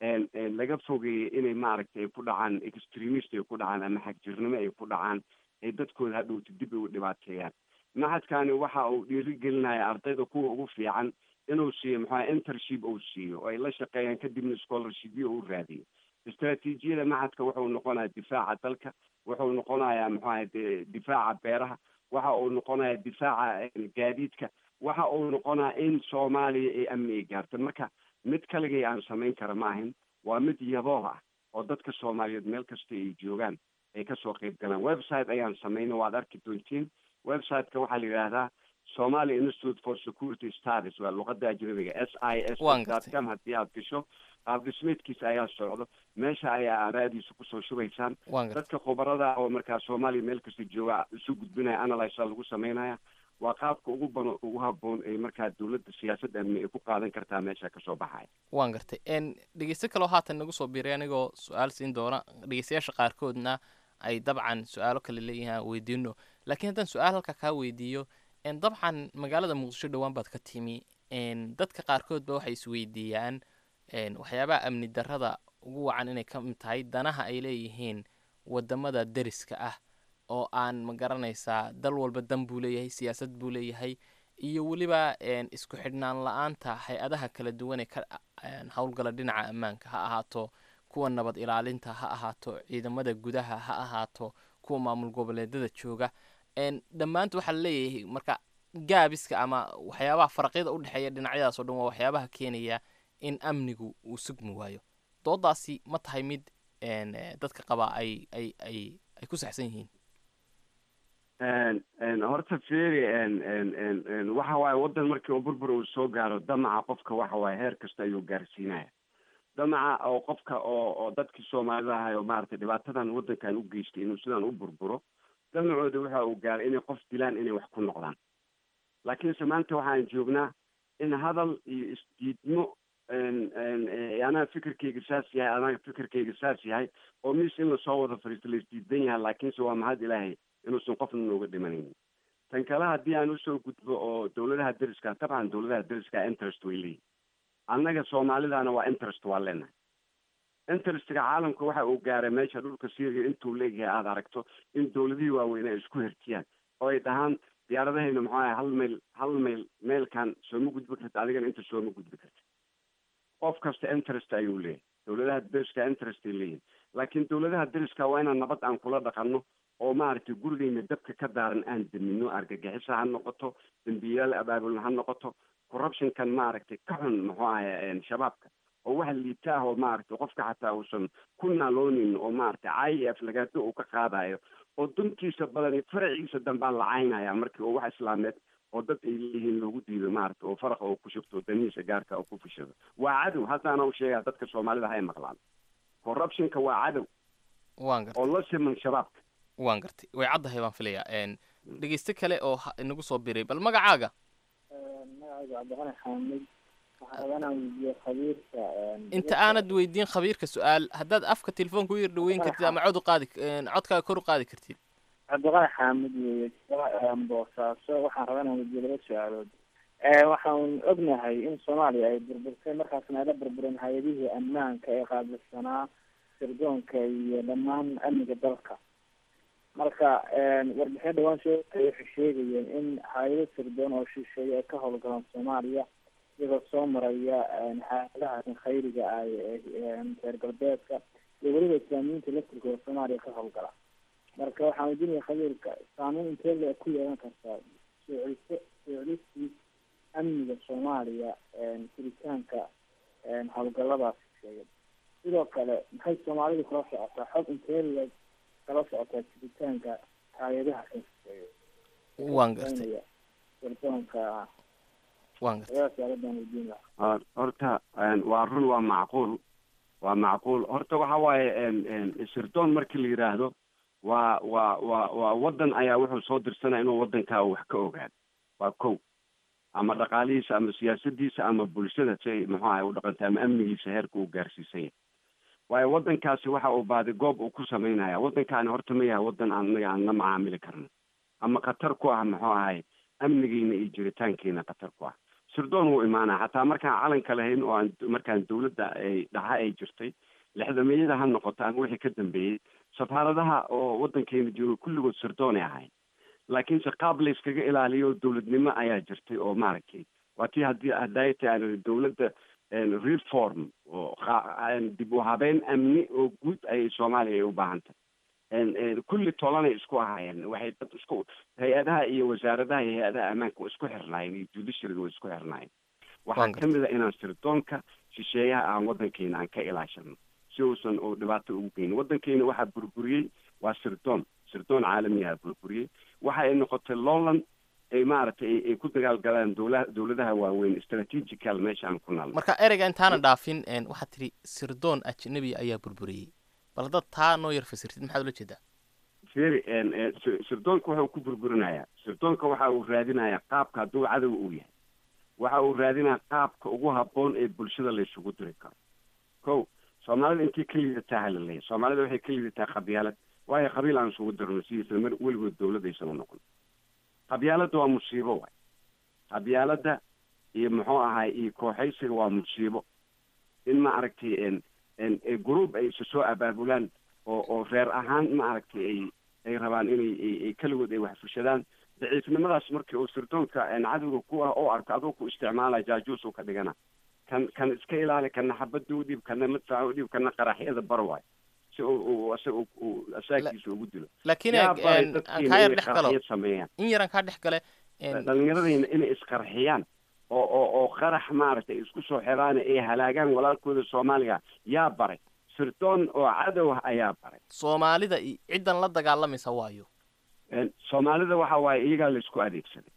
laga fogeeyey inay maaragtay ay ku dhacaan extremist ay ku dhacaan ama xagjirnimo ay ku dhacaan ay dadkooda hadhowta dib ay u dhibaateeyaan macadkani waxa uu dhiirigelinaya ardayda kuwa ugu fiican inuu siiyo maxaa intership uu siiyo oo ay la shaqeeyaan kadibna scholarshipyo uu raadiyo istraatiijiyada macadka wuxuu noqonayaa difaaca dalka wuxuu noqonayaa maxaa difaaca beeraha waxa uu noqonayaa difaaca gaadiidka waxa uu noqonayaa in soomaaliya ay amni ay gaarto marka mid kaligay aan samayn kara ma ahin waa mid yabooh ah oo dadka soomaaliyeed meel kasta ay joogaan ay kasoo qeyb galaan website ayaan samayna waad arki doontiin websiteka waxaa la yidhaahdaa somali institute for security studies waa luqada ajnabiga s i s com haddii aad gasho qaab dhismeedkiisa ayaa socdo meesha ayaa aaraadiisa kusoo shubaysaan dadka khubarada oo markaa soomaaliya meel kasta jooga isu gudbinaya analysa lagu sameynaya waa qaabka ugu ban ugu haboon ay markaa dawladda siyaasad amni ay ku qaadan kartaa meesha kasoo baxaya
waan gartay dhegeysto kaloo haatan nagu soo biiray anigoo su-aal siin doona dhegeystayaasha qaarkoodna ay dabcan su-aalo kale leeyihiin weydiino laakiin haddaan su-aal halka kaa weydiiyo dabcan magaalada muqdisho dhowaan baad ka timi dadka qaarkood ba waxay isweydiiyaan waxyaabaha amni darrada ugu wacan inay ka mid tahay danaha ay leeyihiin wadamada deriska ah oo aan ma garanaysaa dal walba dan buu leeyahay siyaasad buu leeyahay iyo weliba isku xidhnaan la-aanta hay-adaha kala duwan ee ka howlgala dhinaca ammaanka ha ahaato kuwa nabad ilaalinta ha ahaato ciidamada gudaha ha ahaato kuwa maamul goboleedada jooga dhammaanta waxaa laleeyahay marka gaabiska ama waxyaabaha faraqyada udhexeeya dhinacyadaas o dhan waa waxyaabaha keenaya in amnigu uu sugmi waayo doodaasi ma tahay mid dadka qabaa ay ay ay ay ku saxsan yihiin
horta feri waxa waaye waddan markii uu burbur uu soo gaaro damaca qofka waxa waaye heer kasta ayuu gaarsiinaya damaca oo qofka oo oo dadkii soomaalida ahay oo maaragtay dhibaatadan waddankan u geystay inuu sidaan u burburo damacooda waxa uu gaaray inay qof dilaan inay wax ku noqdaan laakiinse maanta waxaan joognaa in hadal iyo isdiidmo anaa fikirkayga saas yahay anaa fikirkayga saas yahay oo mis in lasoo wada fariisto la isdiidan yahay laakiinse waa mahad ilaahay inuusan qofna nooga dhimanaynin tan kale haddii aan usoo gudbo oo dawladaha deriska dabcan dawladaha deriska interest way leeyihin annaga soomaalidana waa interest waa leenahay interestga caalamka waxa uu gaaray meesha dhulka syria intuu leeyahay aada aragto in dawladihii waaweyn ay isku hertiyaan oo ay dhahaan diyaaradahayna maxuu ahay hal mayl hal mayl meelkan sooma gudbi karta adigana inta sooma gudbi karta qof kasta interest ayuu leeyahay dawladaha deriska interest ay leeyihin laakiin dawladaha deriska waa inaan nabad aan kula dhaqanno oo maaragtay gurigeyna dabka ka daaran aan damino argagixisa ha noqoto dambiyaal abaabulna ha noqoto corruptionkan maaragtay ka xun muxuu ahay shabaabka oo wax liita ah oo maaragtay qofka xataa uusan ku naaloonin oo maaragtay i f lagaado uu ka qaadayo oo duntiisa badan faraciisa dambaa la caynaya markii oo wax islaameed oo dad ay leeyihiin loogu diido maaragta oo faraqa oo ku shubto danihiisa gaarka oo ku fushado waa cadow haddaana u sheegaa dadka soomaalida hay maqlaan corruptionka waa cadow
waan gartay
oo la siman shabaabka
waan gartay way caddahay baan filayaa n dhegeyste kale oo ha- inagu soo biray bal magacaaga
magacayga cabdiqani xaamid waxaan rabaa inaan weydiiyo khabiirka
inta aanad weydiin khabiirka su-aal haddaad afka telefoonka u yar dhaweyn kartid ama cod u qaadi n codkaaga kor u qaadi kartid
cabdiqani xaamid weeye boosaaso waxaan rabaa inaan weydiiyo laba su-aalood waxaan ognahay in soomaaliya ay burburtay markaasna ay la burbureen hay-adihii ammaanka ee qaabilsanaa sirdoonka iyo dhammaan amniga dalka marka warbixin dhawaan soo waxay sheegayeen in hay-ado sirdoon oo shisheeye ay ka howlgalaan soomaaliya iyagoo soo maraya hay-adaha khayriga ah ee reer galbeedka iyo weliba islaamiyiinta laftirkooda soomaaliya ka howlgala marka waxaan weydiinaya khabiirka saameyn intee le ku yeelan kartaa soo celiso soo celistii amniga soomaaliya jiritaanka howlgaladaas sheegay sidoo kale maxay soomaalidu kala socotaa xog intee le kala socotaa jiritaanka hay-adaha kan sheegay
waan gartay
sirdoonka
waan gartay
labadaas su'aaladan weydiin lahaa
Hor- horta een, waa run waa macquul waa macquul horta waxa waaye een, een, sirdoon markii la yidhaahdo waa waa waa waa waddan ayaa wuxuu soo dirsanaya inuu waddankaa wax ka ogaado waa kow ama dhaqaalihiisa ama siyaasadiisa ama bulshada say muxuu ahay u dhaqantay ama amnigiisa heerka uu gaarsiisan yahay waayo waddankaasi waxa uu baadi goob uu ku samaynaya waddankaani horta ma yahay waddan aan anaga aan la macaamili karno ama khatar ku ah muxuu ahay amnigiina iyo jiritaankiina khatar ku ah sirdoon wuu imaanaa xataa markaan calanka lahayn oo aan markaan dawladda ay dhaxa ay jirtay lixdameeyada ha noqoto ama wixii ka dambeeyey safaaradaha oo waddankeena jooga kulligood sirdoonay ahayn laakiinse qaab la iskaga ilaaliyo dowladnimo ayaa jirtay oo maaragtay waa tii haddii hadday tahay dowladda reform oo qa- dib u habeyn amni oo guud ayay soomaaliya ay u baahan tahay kulli tolanay isku ahaayeen waxay dad isku hay-adaha iyo wasaaradaha iyo hay-adaha ammaanka waa isku xirnaayeen iyo judiciaryga waa isku xirnaayeen waxaa kamid a inaan sirdoonka shisheeyaha aan waddankeena aan ka ilaashano si uusan uu dhibaato ugu geynin waddankeena waxaa burburiyey waa sirdoon sirdoon caalamiyaha burburiyey waxa ay noqotay lowland ay maaragtay ay ku dagaalgalaan dowla dowladaha waaweyn strategical meesha aan ku naalno
marka ereyga intaana dhaafin n waxaad tidhi sirdoon ajnabiya ayaa burburiyey bal haddaad taa noo yar fasirtid maxaad ula jeedaa
feri sirdoonka waxa uu ku burburinayaa sirdoonka waxa uu raadinayaa qaabka hadduu cadow uu yahay waxa uu raadinayaa qaabka ugu habboon ee bulshada laysugu diri karo ko soomaalida intii ka liidataa halaleeya soomaalida waxay ka liidataa qabyaalad waayo qabiil aan isugu dirno sidiisa mar weligood dowlad aysan u noqon qabyaaladda waa musiibo waay qabyaaladda iyo muxuu ahay iyo kooxaysiga waa musiibo in ma aragtay group ay isa soo abaabulaan oo oo reer ahaan ma aragtay ay ay rabaan inay ay keligood ay wax fushadaan daciifnimadaas markii uu sirdoonka cadowga ku ah oo arko aduu ku isticmaalaya jaajuus uu ka dhigana kan kan iska ilaali kana xabadda u dhiib kana madfaca u dhiib kana qaraxyada bar waay si uu uu asaga uu asaagiisa ugu dilo
laakiin
yaa
eeg,
baray
een,
dadkiina
aan kaa yar
inay
dhex galo.
qaraxyo sameeyaan
in yaran kaa dhex gale een,
dhalinyaradayna inay isqarxiyaan oo oo oo qarax maaragtay isku soo xiraan ay halaagaan walaalkooda soomaaliga yaa baray sirdoon oo cadow ah ayaa baray
soomaalida i- ciddan la dagaalamaysa waayo
En, soomaalida waxa waaye iyagaa laisku adeegsaday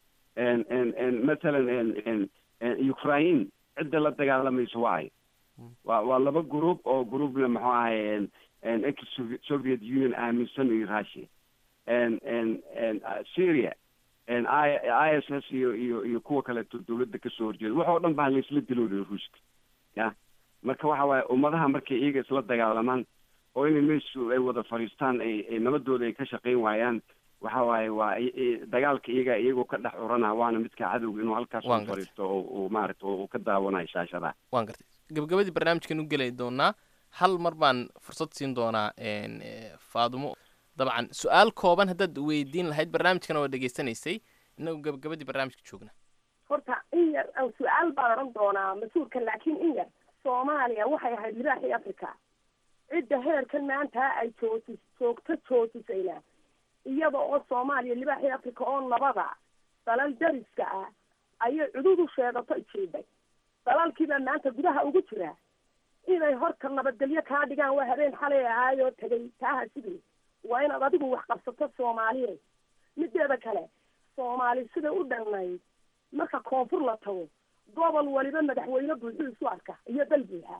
en en en mathalan en en en ukraine cidda la dagaalamaysa waayo waa waa laba group oo groupna muxuu ahay en en ex soviet union aaminsan iyo russia en en en uh, syria en i i s s iyo iyo iyo kuwa kaleeto dowladda kasoo horjeeda wax oo dhan baa laisla diloolay ruushka ya marka waxa waaye ummadaha markay iyaga isla dagaalamaan oo inay meeshu ay wada fadhiistaan ay ay nabadooda ay ka shaqayn waayaan waxa waaye waa i- i- dagaalka iyaga iyagoo ka dhex urana waana midka cadowga inuu halkaas
Waan
u
gartay.
fadhiisto oo uu maaragta uu ka daawanayo shaashadaha
waan gartay gabagabadii barnaamijkan u geli doonaa hal mar baan fursad siin doonaa een, eh, faadumo dabcan su-aal kooban haddaad weydiin lahayd barnaamijkana waa dhegaysanaysay inagu gabagabadii barnaamijka joogna
horta in yar aan su-aal baan odhan doonaa mas-uulka laakiin in yar soomaaliya waxay ahayd libaaxii africa cidda heerkan maanta ay jootis joogto joojisayna iyada oo soomaaliya libaaxii africa oo nabada dalal dariska ah ayay cududu sheegato ijiiday dalaalkiibaa maanta gudaha ugu jira inay horta nabadgelyo kaa dhigaan waa habeen xalay ahaayoo tegay taaha sidii waa inaad adigu wax qabsato soomaaliye mideeda kale soomaali sida u dhannayd marka koonfur la tago gobol waliba madaxweyne buuxuu isu arka iyo dal buuxa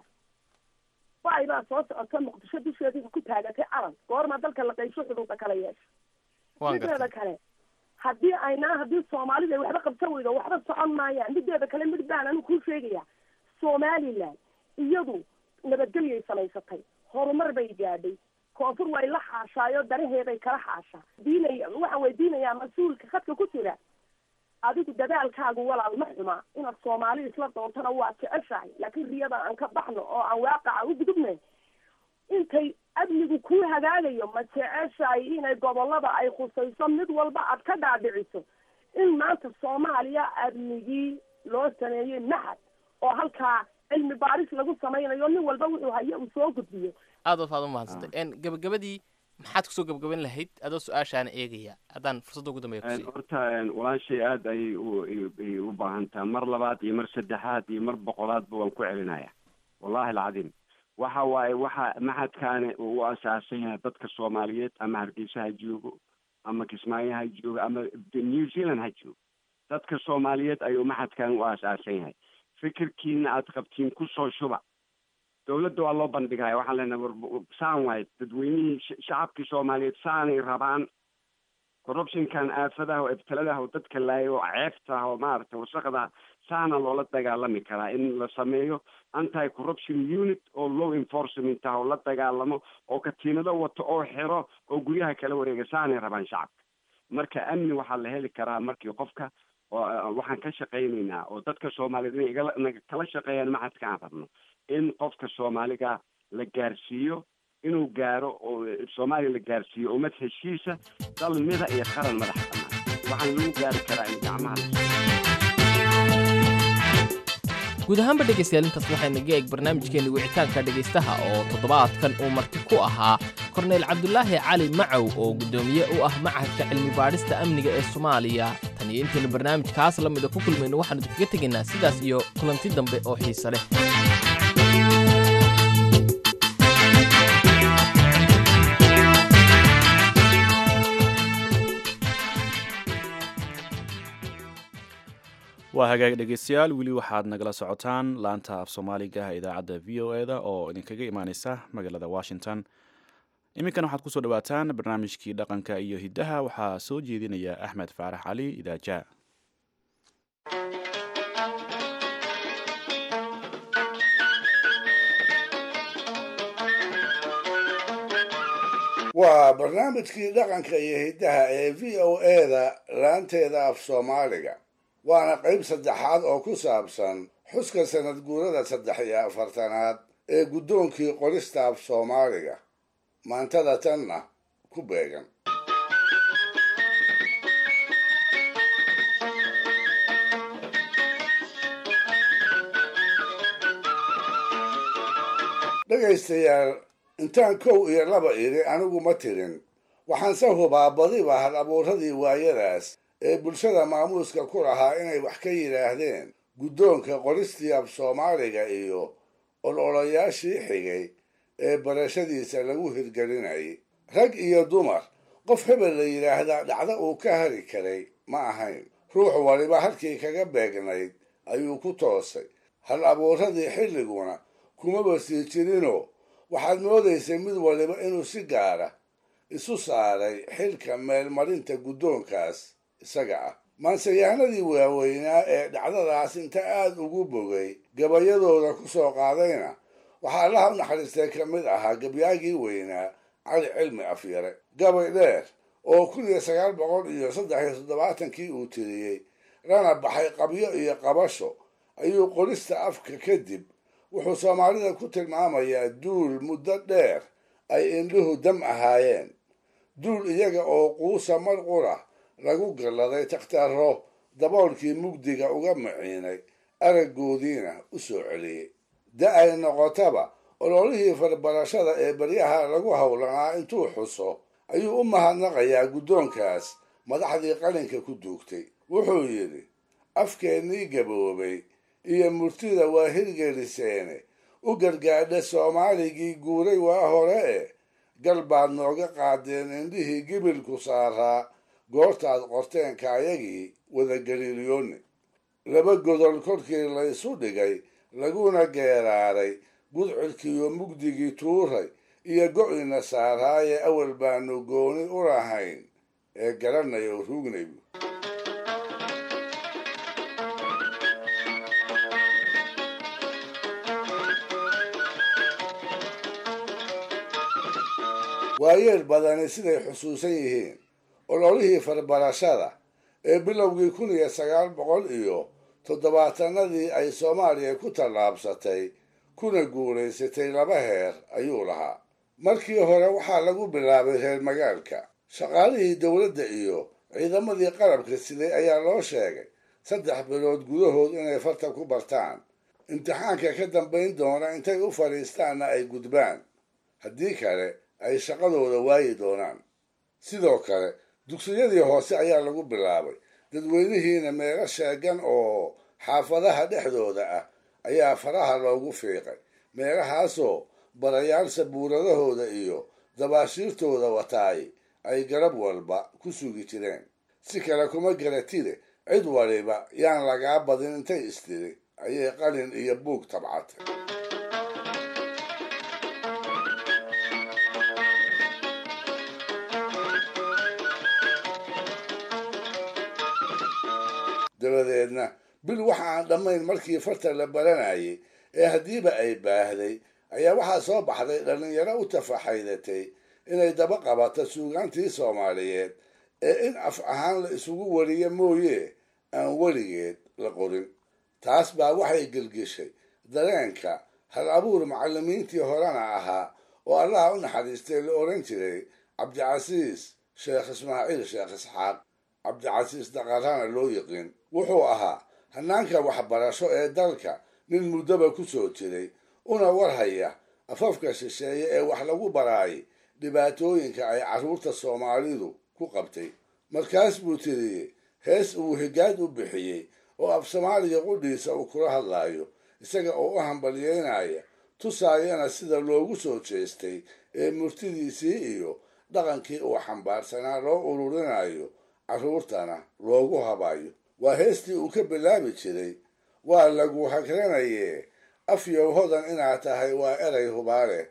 bay baa soo socota muqdisho dusheedii ku taagatay calan goorma dalka la qaybsho xuduuda kala yeesha mideeda kale haddii aynaa haddii soomaalida waxba qabsan weydo waxba socon maayaan mideeda kale mid baan anigu kuu sheegaya somaliland iyadu nabadgelyay samaysatay horumar bay gaadhay koonfur way la xaashaayo danaheeday kala xaashaa diinaya waxaan weydiinayaa mas-uulka khadka ku jira adigu dadaalkaagu walaal ma xuma inaad soomaali isla doontana waa jeceshahay laakiin riyada aan ka baxno oo aan waaqaca u gudubne intay amnigu kuu hagaagayo ma jeceshahay inay gobolada ay khusayso mid walba aad ka dhaadhiciso in maanta soomaaliya amnigii loo sameeyey maxad oo halkaa cilmi baaris lagu samaynayo nin walba wuxuu hayo uu soo gudbiyo
aad waad u mahadsantay n gabagabadii maxaad kusoo gabagaban lahayd adoo su-aashaana eegaya haddaan fursadda ugu dambeya kusiiyo
horta walaashay aad ayay u ay u baahan taha mar labaad iyo mar saddexaad iyo mar boqolaadba waan ku celinaya wallahi alcadiim waxa waaye waxa maxadkaani uu u asaasan yahay dadka soomaaliyeed ama hargeysa ha joogo ama kismaayo ha joogo ama new zealand ha joogo dadka soomaaliyeed ayuu maxadkan u asaasan yahay fikirkiina aad qabtiin kusoo shuba dawladda waa loo bandhigaya waxaan leenahay war saan waaye dadweynihii shacabkii soomaaliyeed saanay rabaan corruptionkan aafadaha oo ibtiladaha oo dadka laayo oo ceebtaah oo maaragtay wasaqda saana loola dagaalami karaa in la sameeyo anti corruption unit oo law enforcement ah oo la dagaalamo oo katiinado wato oo xiro oo guryaha kala wareega saanay rabaan shacabka marka amni waxaa la heli karaa markii qofka waxaan ka shaqaynaynaa oo dadka soomaaliyeed inay igala kala shaqeeyaan maxadka aan rabno in qofka soomaaliga la gaarsiiyo inuu gaaro oo soomaaliya la gaarsiiyo ummad heshiisa dal mida iyo qaran madax bannaan waxaan lagu gaari karaa in gacmaha
guud ahaanba dhegaystayaal intaas waxayna ga eeg barnaamijkeenni wicitaanka dhegaystaha oo toddobaadkan uu marti ku ahaa korneyl cabdulaahi cali macow oo guddoomiye u ah machadka cilmi baadhista amniga ee soomaaliya tan iyo intaynu barnaamijkaas la mida ku kulmayno waxaanu idinkaga tegaynaa sidaas iyo kulanti dambe oo xiise leh
waa hagaag dhegeystayaal weli waxaad nagala socotaan laanta af soomaaliga idaacadda v o e da oo idinkaga imaaneysa magaalada washington iminkan waxaad kusoo dhawaataan barnaamijkii dhaqanka iyo hiddaha waxaa soo jeedinaya axmed faarax cali idaaja
waa barnaamijkii dhaqanka iyo hiddaha ee v o e da laanteeda af soomaaliga waana qayb saddexaad oo ku saabsan xuska sanad guurada saddex iyo afartanaad ee guddoonkii qorista af soomaaliga maantada tanna ku beegan dhegaystayaal intaan kow iyo laba idhi anigu ma tirin waxaanse hubaa badiba hal abuuradii waayadaas ee bulshada maamuuska ku lahaa inay wax ka yidhaahdeen guddoonka qoristii af soomaaliga iyo ololayaashii xigay ee barashadiisa lagu hirgelinayay rag iyo dumar qof hebel la yidhaahdaa dhacdo uu ka hari karay ma ahayn ruux waliba halkii kaga beegnayd ayuu ku toosay hal abuuradii xilliguna kumaba sii jirinoo waxaad moodaysay mid waliba inuu si gaara isu saaray xilka meelmarinta guddoonkaas isaga ah maanseyahanadii waaweynaa ee dhacdadaas inta aada ugu bogay gabayadooda ku soo qaadayna waxaa allaha u naxariistay ka mid ahaa gabyaagii weynaa cali cilmi afyare gabay dheer oo kun iyo sagaal boqol iyo saddex iyo toddobaatankii uu tiriyey lana baxay qabyo iyo qabasho ayuu qorista afka kadib wuxuu soomaalida ku tilmaamayaa duul muddo dheer ay indhuhu dam ahaayeen duul iyaga oo quusa mar qura lagu galladay takhtarro daboolkii mugdiga uga maciinay araggoodiina u soo celiyey da ay noqotaba ololihii farbarashada ee baryaha lagu howlanaa intuu xuso ayuu u mahadnaqayaa guddoonkaas madaxdii qalinka ku duugtay wuxuu yidhi afkeennii gaboobay iyo murtida waa hirgeliseene u gargaadha soomaaligii guuray waa hore e gal baad nooga qaadeen indhihii gibilku saaraa goortaad qorteen kaayagii wadagaliilyooni laba godol korkii la isu dhigay laguna geeraaray gudcurkiiyo mugdigii tuuray iyo go'ina saaraaye awal baanu gooni u lahayn ee garanay oo ruugnaybu waayeel badani siday xusuusan yihiin ololihii farbarashada ee bilowgii kun iyo sagaal boqol iyo toddobaatanadii ay soomaaliya ku tallaabsatay kuna guulaysatay laba heer ayuu lahaa markii hore waxaa lagu bilaabay reer magaalka shaqaalihii dowladda iyo ciidamadii qalabka siday ayaa loo sheegay saddex bilood gudahood inay farta ku bartaan imtixaanka ka dambayn doona intay u fadhiistaanna ay gudbaan haddii kale ay shaqadooda waayi doonaan sidoo kale dugsiyadii hoose ayaa lagu bilaabay dadweynihiina meelo sheegan oo xaafadaha dhexdooda ah ayaa faraha loogu fiiqay meelahaasoo barayaal sabuuradahooda iyo dabaashiirtooda wataay ay garab walba ku sugi jireen si kale kuma garatide cid waliba yaan lagaa badin intay istiri ayay qalin iyo buug tabcatay dabadeedna bil waxa aan dhammayn markii farta la baranayay ee haddiiba ay baahday ayaa waxaa soo baxday dhallinyaro u tafaxaydatay inay daba qabato suugaantii soomaaliyeed ee in af ahaan la isugu wariyo mooye aan weligeed la qorin taas baa waxay gelgeshay dareenka hal abuur macallimiintii horena ahaa oo allaha u naxariistay la odhan jiray cabdicasiis sheekh ismaaciil sheekh isxaaq cabdicasiis daqarana loo yiqiin wuxuu ahaa hanaanka waxbarasho ee dalka nin muddoba ku soo jiray una warhaya afafka shisheeye ee wax lagu baraayay dhibaatooyinka ay carruurta soomaalidu ku qabtay markaas buu tiriyey hees uu higaad u bixiyey oo af soomaaliga qudhiisa uu kula hadlaayo isaga oo u hambalyeynaya tusaayana sida loogu soo jeestay ee murtidiisii iyo dhaqankii uu xambaarsanaa loo ururinayo carruurtana loogu habayo waa heestii uu ka bilaabi jiray waa lagu hagranayee afyow hodan inaad tahay waa eray hubaale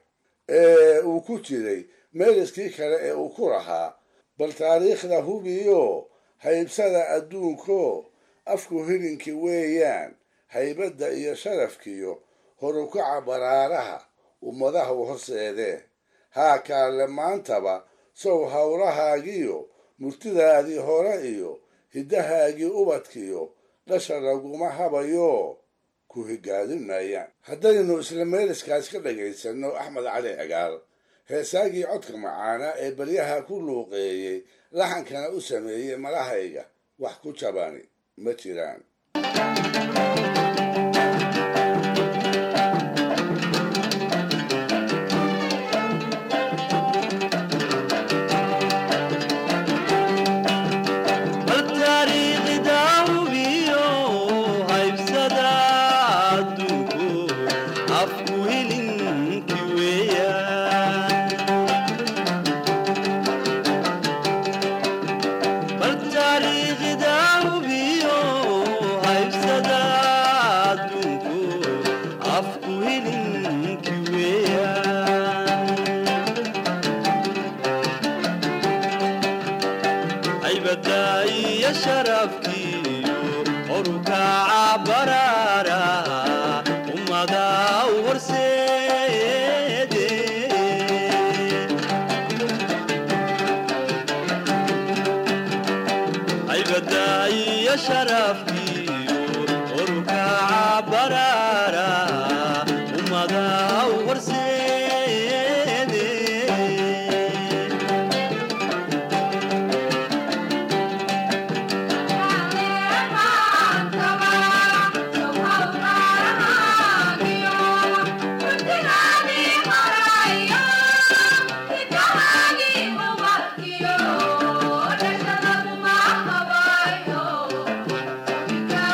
ee uu ku jiray meeliskii kale ee uu ku lahaa bal taariikhda hubiyo haybsada adduunko afku hilinkii weeyaan haybadda iyo sharafkiyo horukaca baraaraha ummadahu horseedee haa kaale maantaba sow howlahaagiyo murtidaadii hore iyo hiddahaagii ubadkiyo dhasha laguma habayo ku higaadin maayaan haddaynu isla meeliskaas ka dhagaysanno axmed cali cigaal heesaagii codka macaana ee baryaha ku luuqeeyey laxankana u sameeyey malahayga wax ku jabani ma jiraan
Yeah.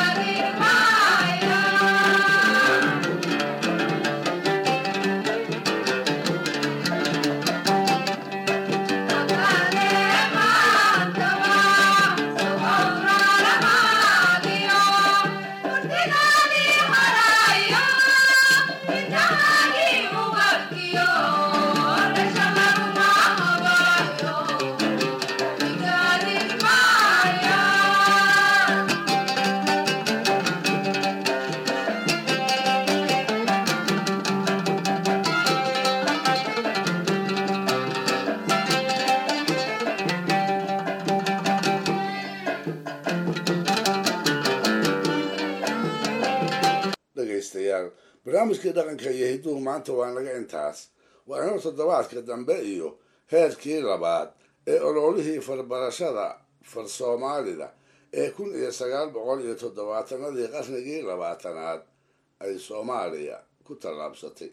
dhegaystayaal barnaamijkii dhaqanka iyo hidduhu maanta waa naga intaas waa inoo toddobaadka dambe iyo heerkii labaad ee ololihii farbarashada far soomaalida ee kun iyo sagaal boqol iyo toddobaatanadii qarnigii labaatanaad ay soomaaliya ku tallaabsatay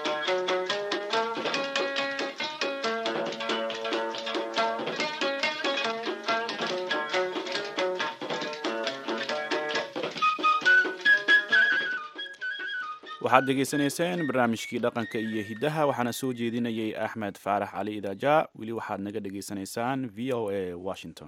waxaad dhegaysanayseen barnaamijkii dhaqanka iyo hiddaha waxaana soo jeedinayay axmed faarax cali idaaja weli waxaad naga dhegaysanaysaan v o a washington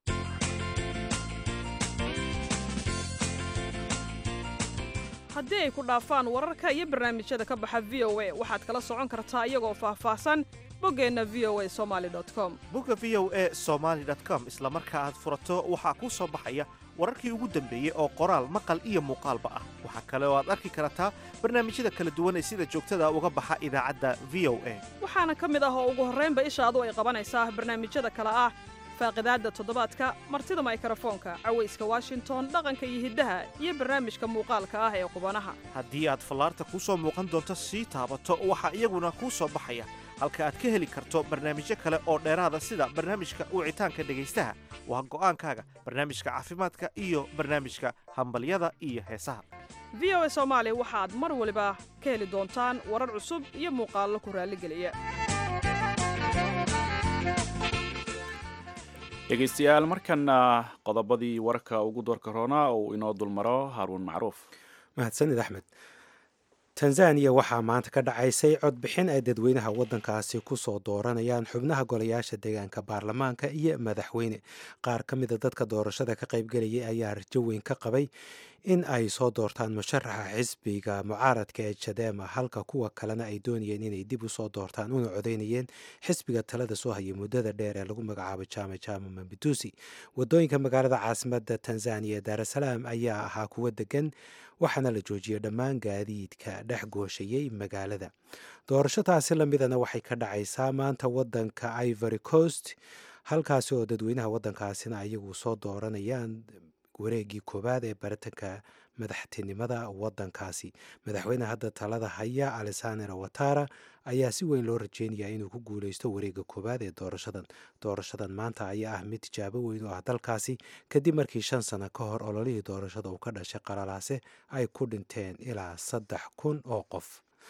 haddii ay ku dhaafaan wararka iyo barnaamijyada ka baxa v o a waxaad kala socon kartaa iyagoo faahfaahsan boggeenna v o a somaali com
bogga v o a somaali com isla marka aad furato waxaa kuu soo baxaya wararkii ugu dambeeyey oo qoraal maqal iyo muuqaalba ah waxaa kale oo aad arki kartaa barnaamijyada kala duwan ee sida joogtada uga baxa idaacadda v o a
waxaana ka mid ah oo ugu horraynba ishaadu ay qabanaysaa barnaamijyada kale ah faaqidaadda toddobaadka martida maykrofoonka cawayska washington dhaqanka iyo hiddaha iyo barnaamijka muuqaalka ah ee qubanaha
haddii aad fallaarta kuu soo muuqan doonto sii taabato waxaa iyaguna kuu soo baxaya halka aad ka heli karto barnaamijyo kale oo dheeraada sida barnaamijka wicitaanka dhegaystaha waa go'aankaaga barnaamijka caafimaadka iyo barnaamijka hambalyada iyo heesaha
v o a soomaali waxaad mar waliba ka heli doontaan warar cusub iyo muuqaallo ku raalligeliya
dhegaystayaal markana qodobadii warka ugu doorka roona uu inoo dulmaro haaruun macruuf
mahadsanid axmed tanzaniya waxaa maanta ka dhacaysay codbixin ay dadweynaha waddankaasi ku soo dooranayaan xubnaha golayaasha deegaanka baarlamaanka iyo madaxweyne qaar ka mida dadka doorashada ka qaybgelayay ayaa rajo weyn ka qabay in ay soo doortaan musharaxa xisbiga mucaaradka ee jadema halka kuwa kalena ay doonayeen inay dib u soo doortaan una codeynayeen xisbiga talada soo hayay muddada dheer ee lagu magacaabo jama jama mambidusi wadooyinka magaalada caasimada tanzaniya daarasalaam ayaa ahaa kuwo degan waxaana la joojiyey dhammaan gaadiidka dhex gooshayay magaalada doorasho taasi lamidana waxay ka dhacaysaa maanta wadanka ivory coast halkaasi oo dadweynaha wadankaasina ayagu soo dooranayaan wareegii koowaad ee baritanka madaxtinimada wadankaasi madaxweyne hadda talada haya alexander watara ayaa si weyn loo rajeynaya inuu ku guuleysto wareega koowaad ee doorashadan doorashadan maanta ayaa ah mid tijaabo weyn oo ah dalkaasi kadib markii shan sano ka hor ololihii doorashada uu ka dhashay qalalaase ay ku dhinteen ilaa saddex kun oo qof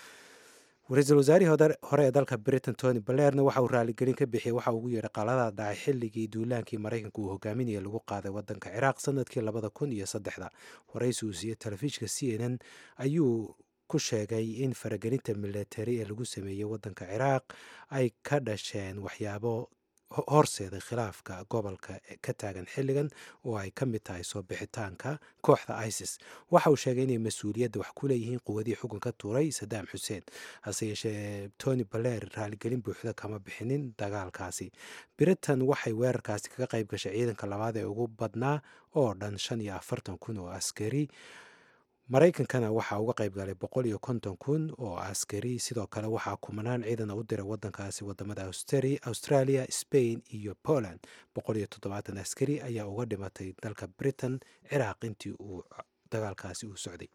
ra-iisul wasaarihii hore ee dalka britain tony balerna waxa uu raaligelin ka bixiyey waxa ugu yeedhay qaladaha dhacay xilligii duulaankii maraykanka uu hogaaminaya lagu qaaday wadanka ciraaq sanadkii labada kun iyo saddexda waraysi uu siiyey telefishinka c n n ayuu ku sheegay in faragelinta milatari ee lagu sameeyey wadanka ciraaq ay ka dhasheen waxyaabo horseeday khilaafka gobolka ka taagan xilligan oo ay ka mid tahay soo bixitaanka kooxda isis waxa uu sheegay inay mas-uuliyadda wax ku leeyihiin quwadii xukunka tuuray sadaam xuseen hase yeeshee tony baler raaligelin buuxda kama bixinin dagaalkaasi britain waxay weerarkaasi kaga qayb gashay ciidanka labaad ee ugu badnaa oo dhan shan iyo afartan kun oo askari maraykankana waxaa uga qayb galay boqol iyo konton kun oo askari sidoo kale waxaa kumanaan ciidana u diray wadankaasi wadamada australia spain iyo poland boqol iyo toddobaatan askari ayaa uga dhimatay dalka britain ciraaq intii uu dagaalkaasi uu socday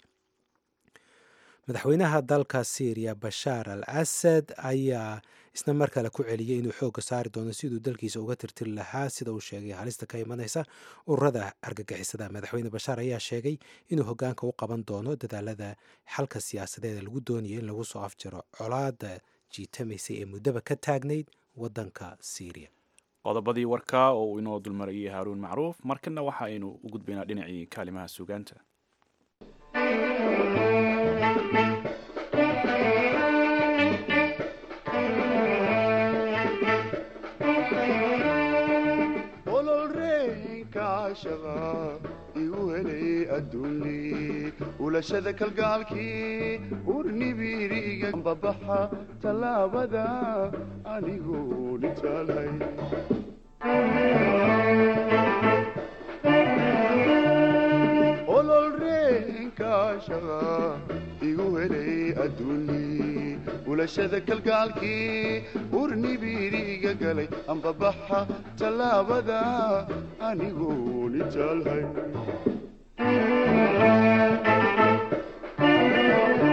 madaxweynaha dalka syriya bashaar al asad ayaa isna mar kale ku celiyey inuu xoogga saari doono siduu dalkiisa uga tirtiri lahaa sida uu sheegay halista ka imanaysa ururada argagixisada madaxweyne bashaar ayaa sheegay inuu hogaanka u qaban doono dadaalada xalka siyaasadeed ee lagu doonaya in lagu soo afjaro colaada jiitamaysay ee muddaba ka taagnayd wadanka syriya
qodobadii warka oo uu inoo dulmarayay haaruun macruuf markana waxa aynu u gudbaynaa dhinacii kaalimaha suugaanta
igu helay adduuni ulashada kalgaalkii urnibiriga babaxa tallaabada anigoo dhitaalhay ololreenkaashaqa igu helay adduuni ulashada kalgaalkii urnibiriga galay ambabaxa tallaabada anigoo nitaalhay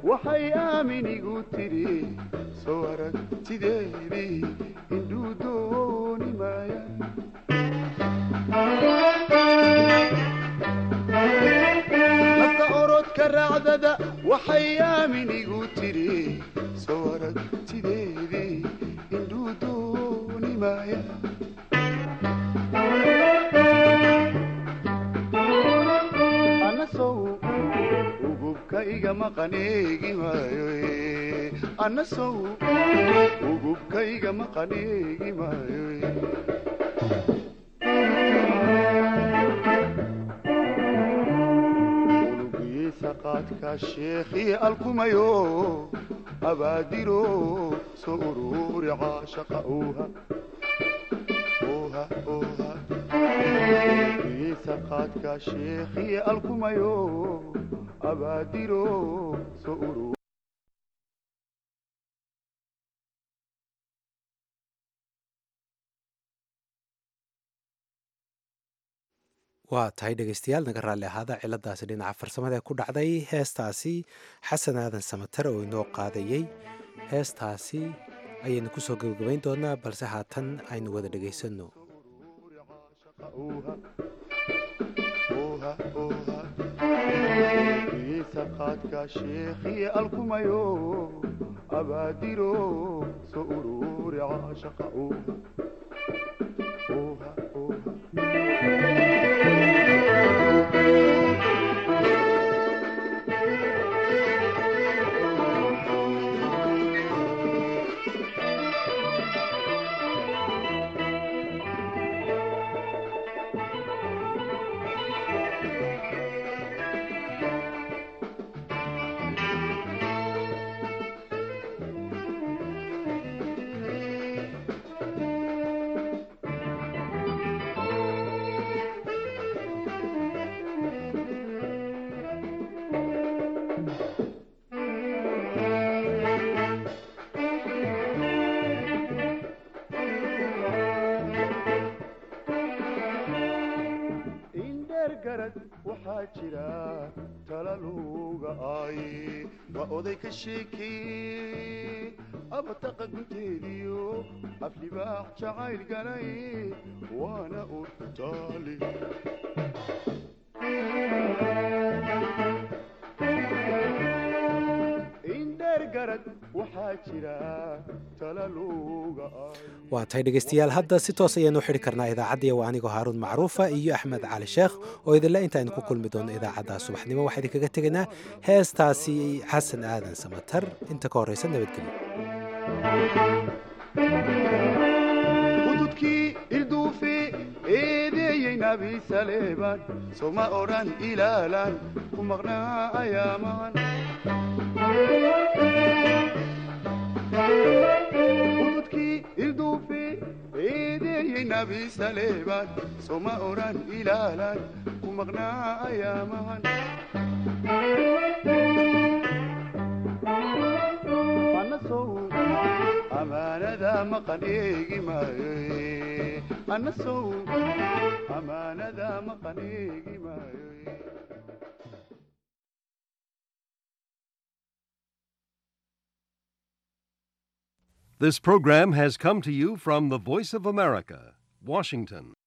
waxay aaminigu tiri soo aragtideedii indhuu dooni maaya nafta orodka raacdada waxay aaminigu tiri soo aragtideedii indhuu dooni maaya anasow ugubka iga maqaneegi maayo eh. anasow ugubka iga maqaneegi maayo eh. unugiisa qaadka sheekhii alkumayo abaadiro soo ururi caashaqa uuha uuha uuha unugiisa qaadka sheekhii alkumayo abaadiro soo ururi
waa tahay dhegeystayaal naga raalli ahaada ciladaasi dhinaca farsamada ee ku dhacday heestaasi xasan aadan samatar oo inoo qaadayey heestaasi ayaynu kusoo gebagabayn doonaa balse haatan aynu wada dhegaysanno
unugiisa qaadka sheekhii alkumayo abaadiro soo ururi caashaqa uuha uuha uuha indheer garad waxaa jira talaluga ay waa oday ka sheekee abataqa gunteediyo aflibaax jacayl galay waana urtaali indheer garad waxaa jira talaluga ay
waa tahay dhegeystayaal hadda si toos ayaanu xidhi karnaa idaacaddiya waa anigoo haaruun macruufa iyo axmed cali sheekh oo idinle intaaynu ku kulmi doono idaacadda subaxnimo waxaa idinkaga tegaynaa heestaasi xasan aadan samatar inta ka horreysa nabadgelyo
hududkii ilduufi eedeeyey nabi saleebaan soma odhan ilaalaan ku maqnaa ayaamaan hududkii ilduufi eedeeyey nabi saleebaan soma odhan ilaalaan ku maqnaa ayaamaan anasow amaanada maqan eegi maayo eh. anasow amaanada maqan eegi maayo eh.
This program has come to you from the Voice of America, Washington.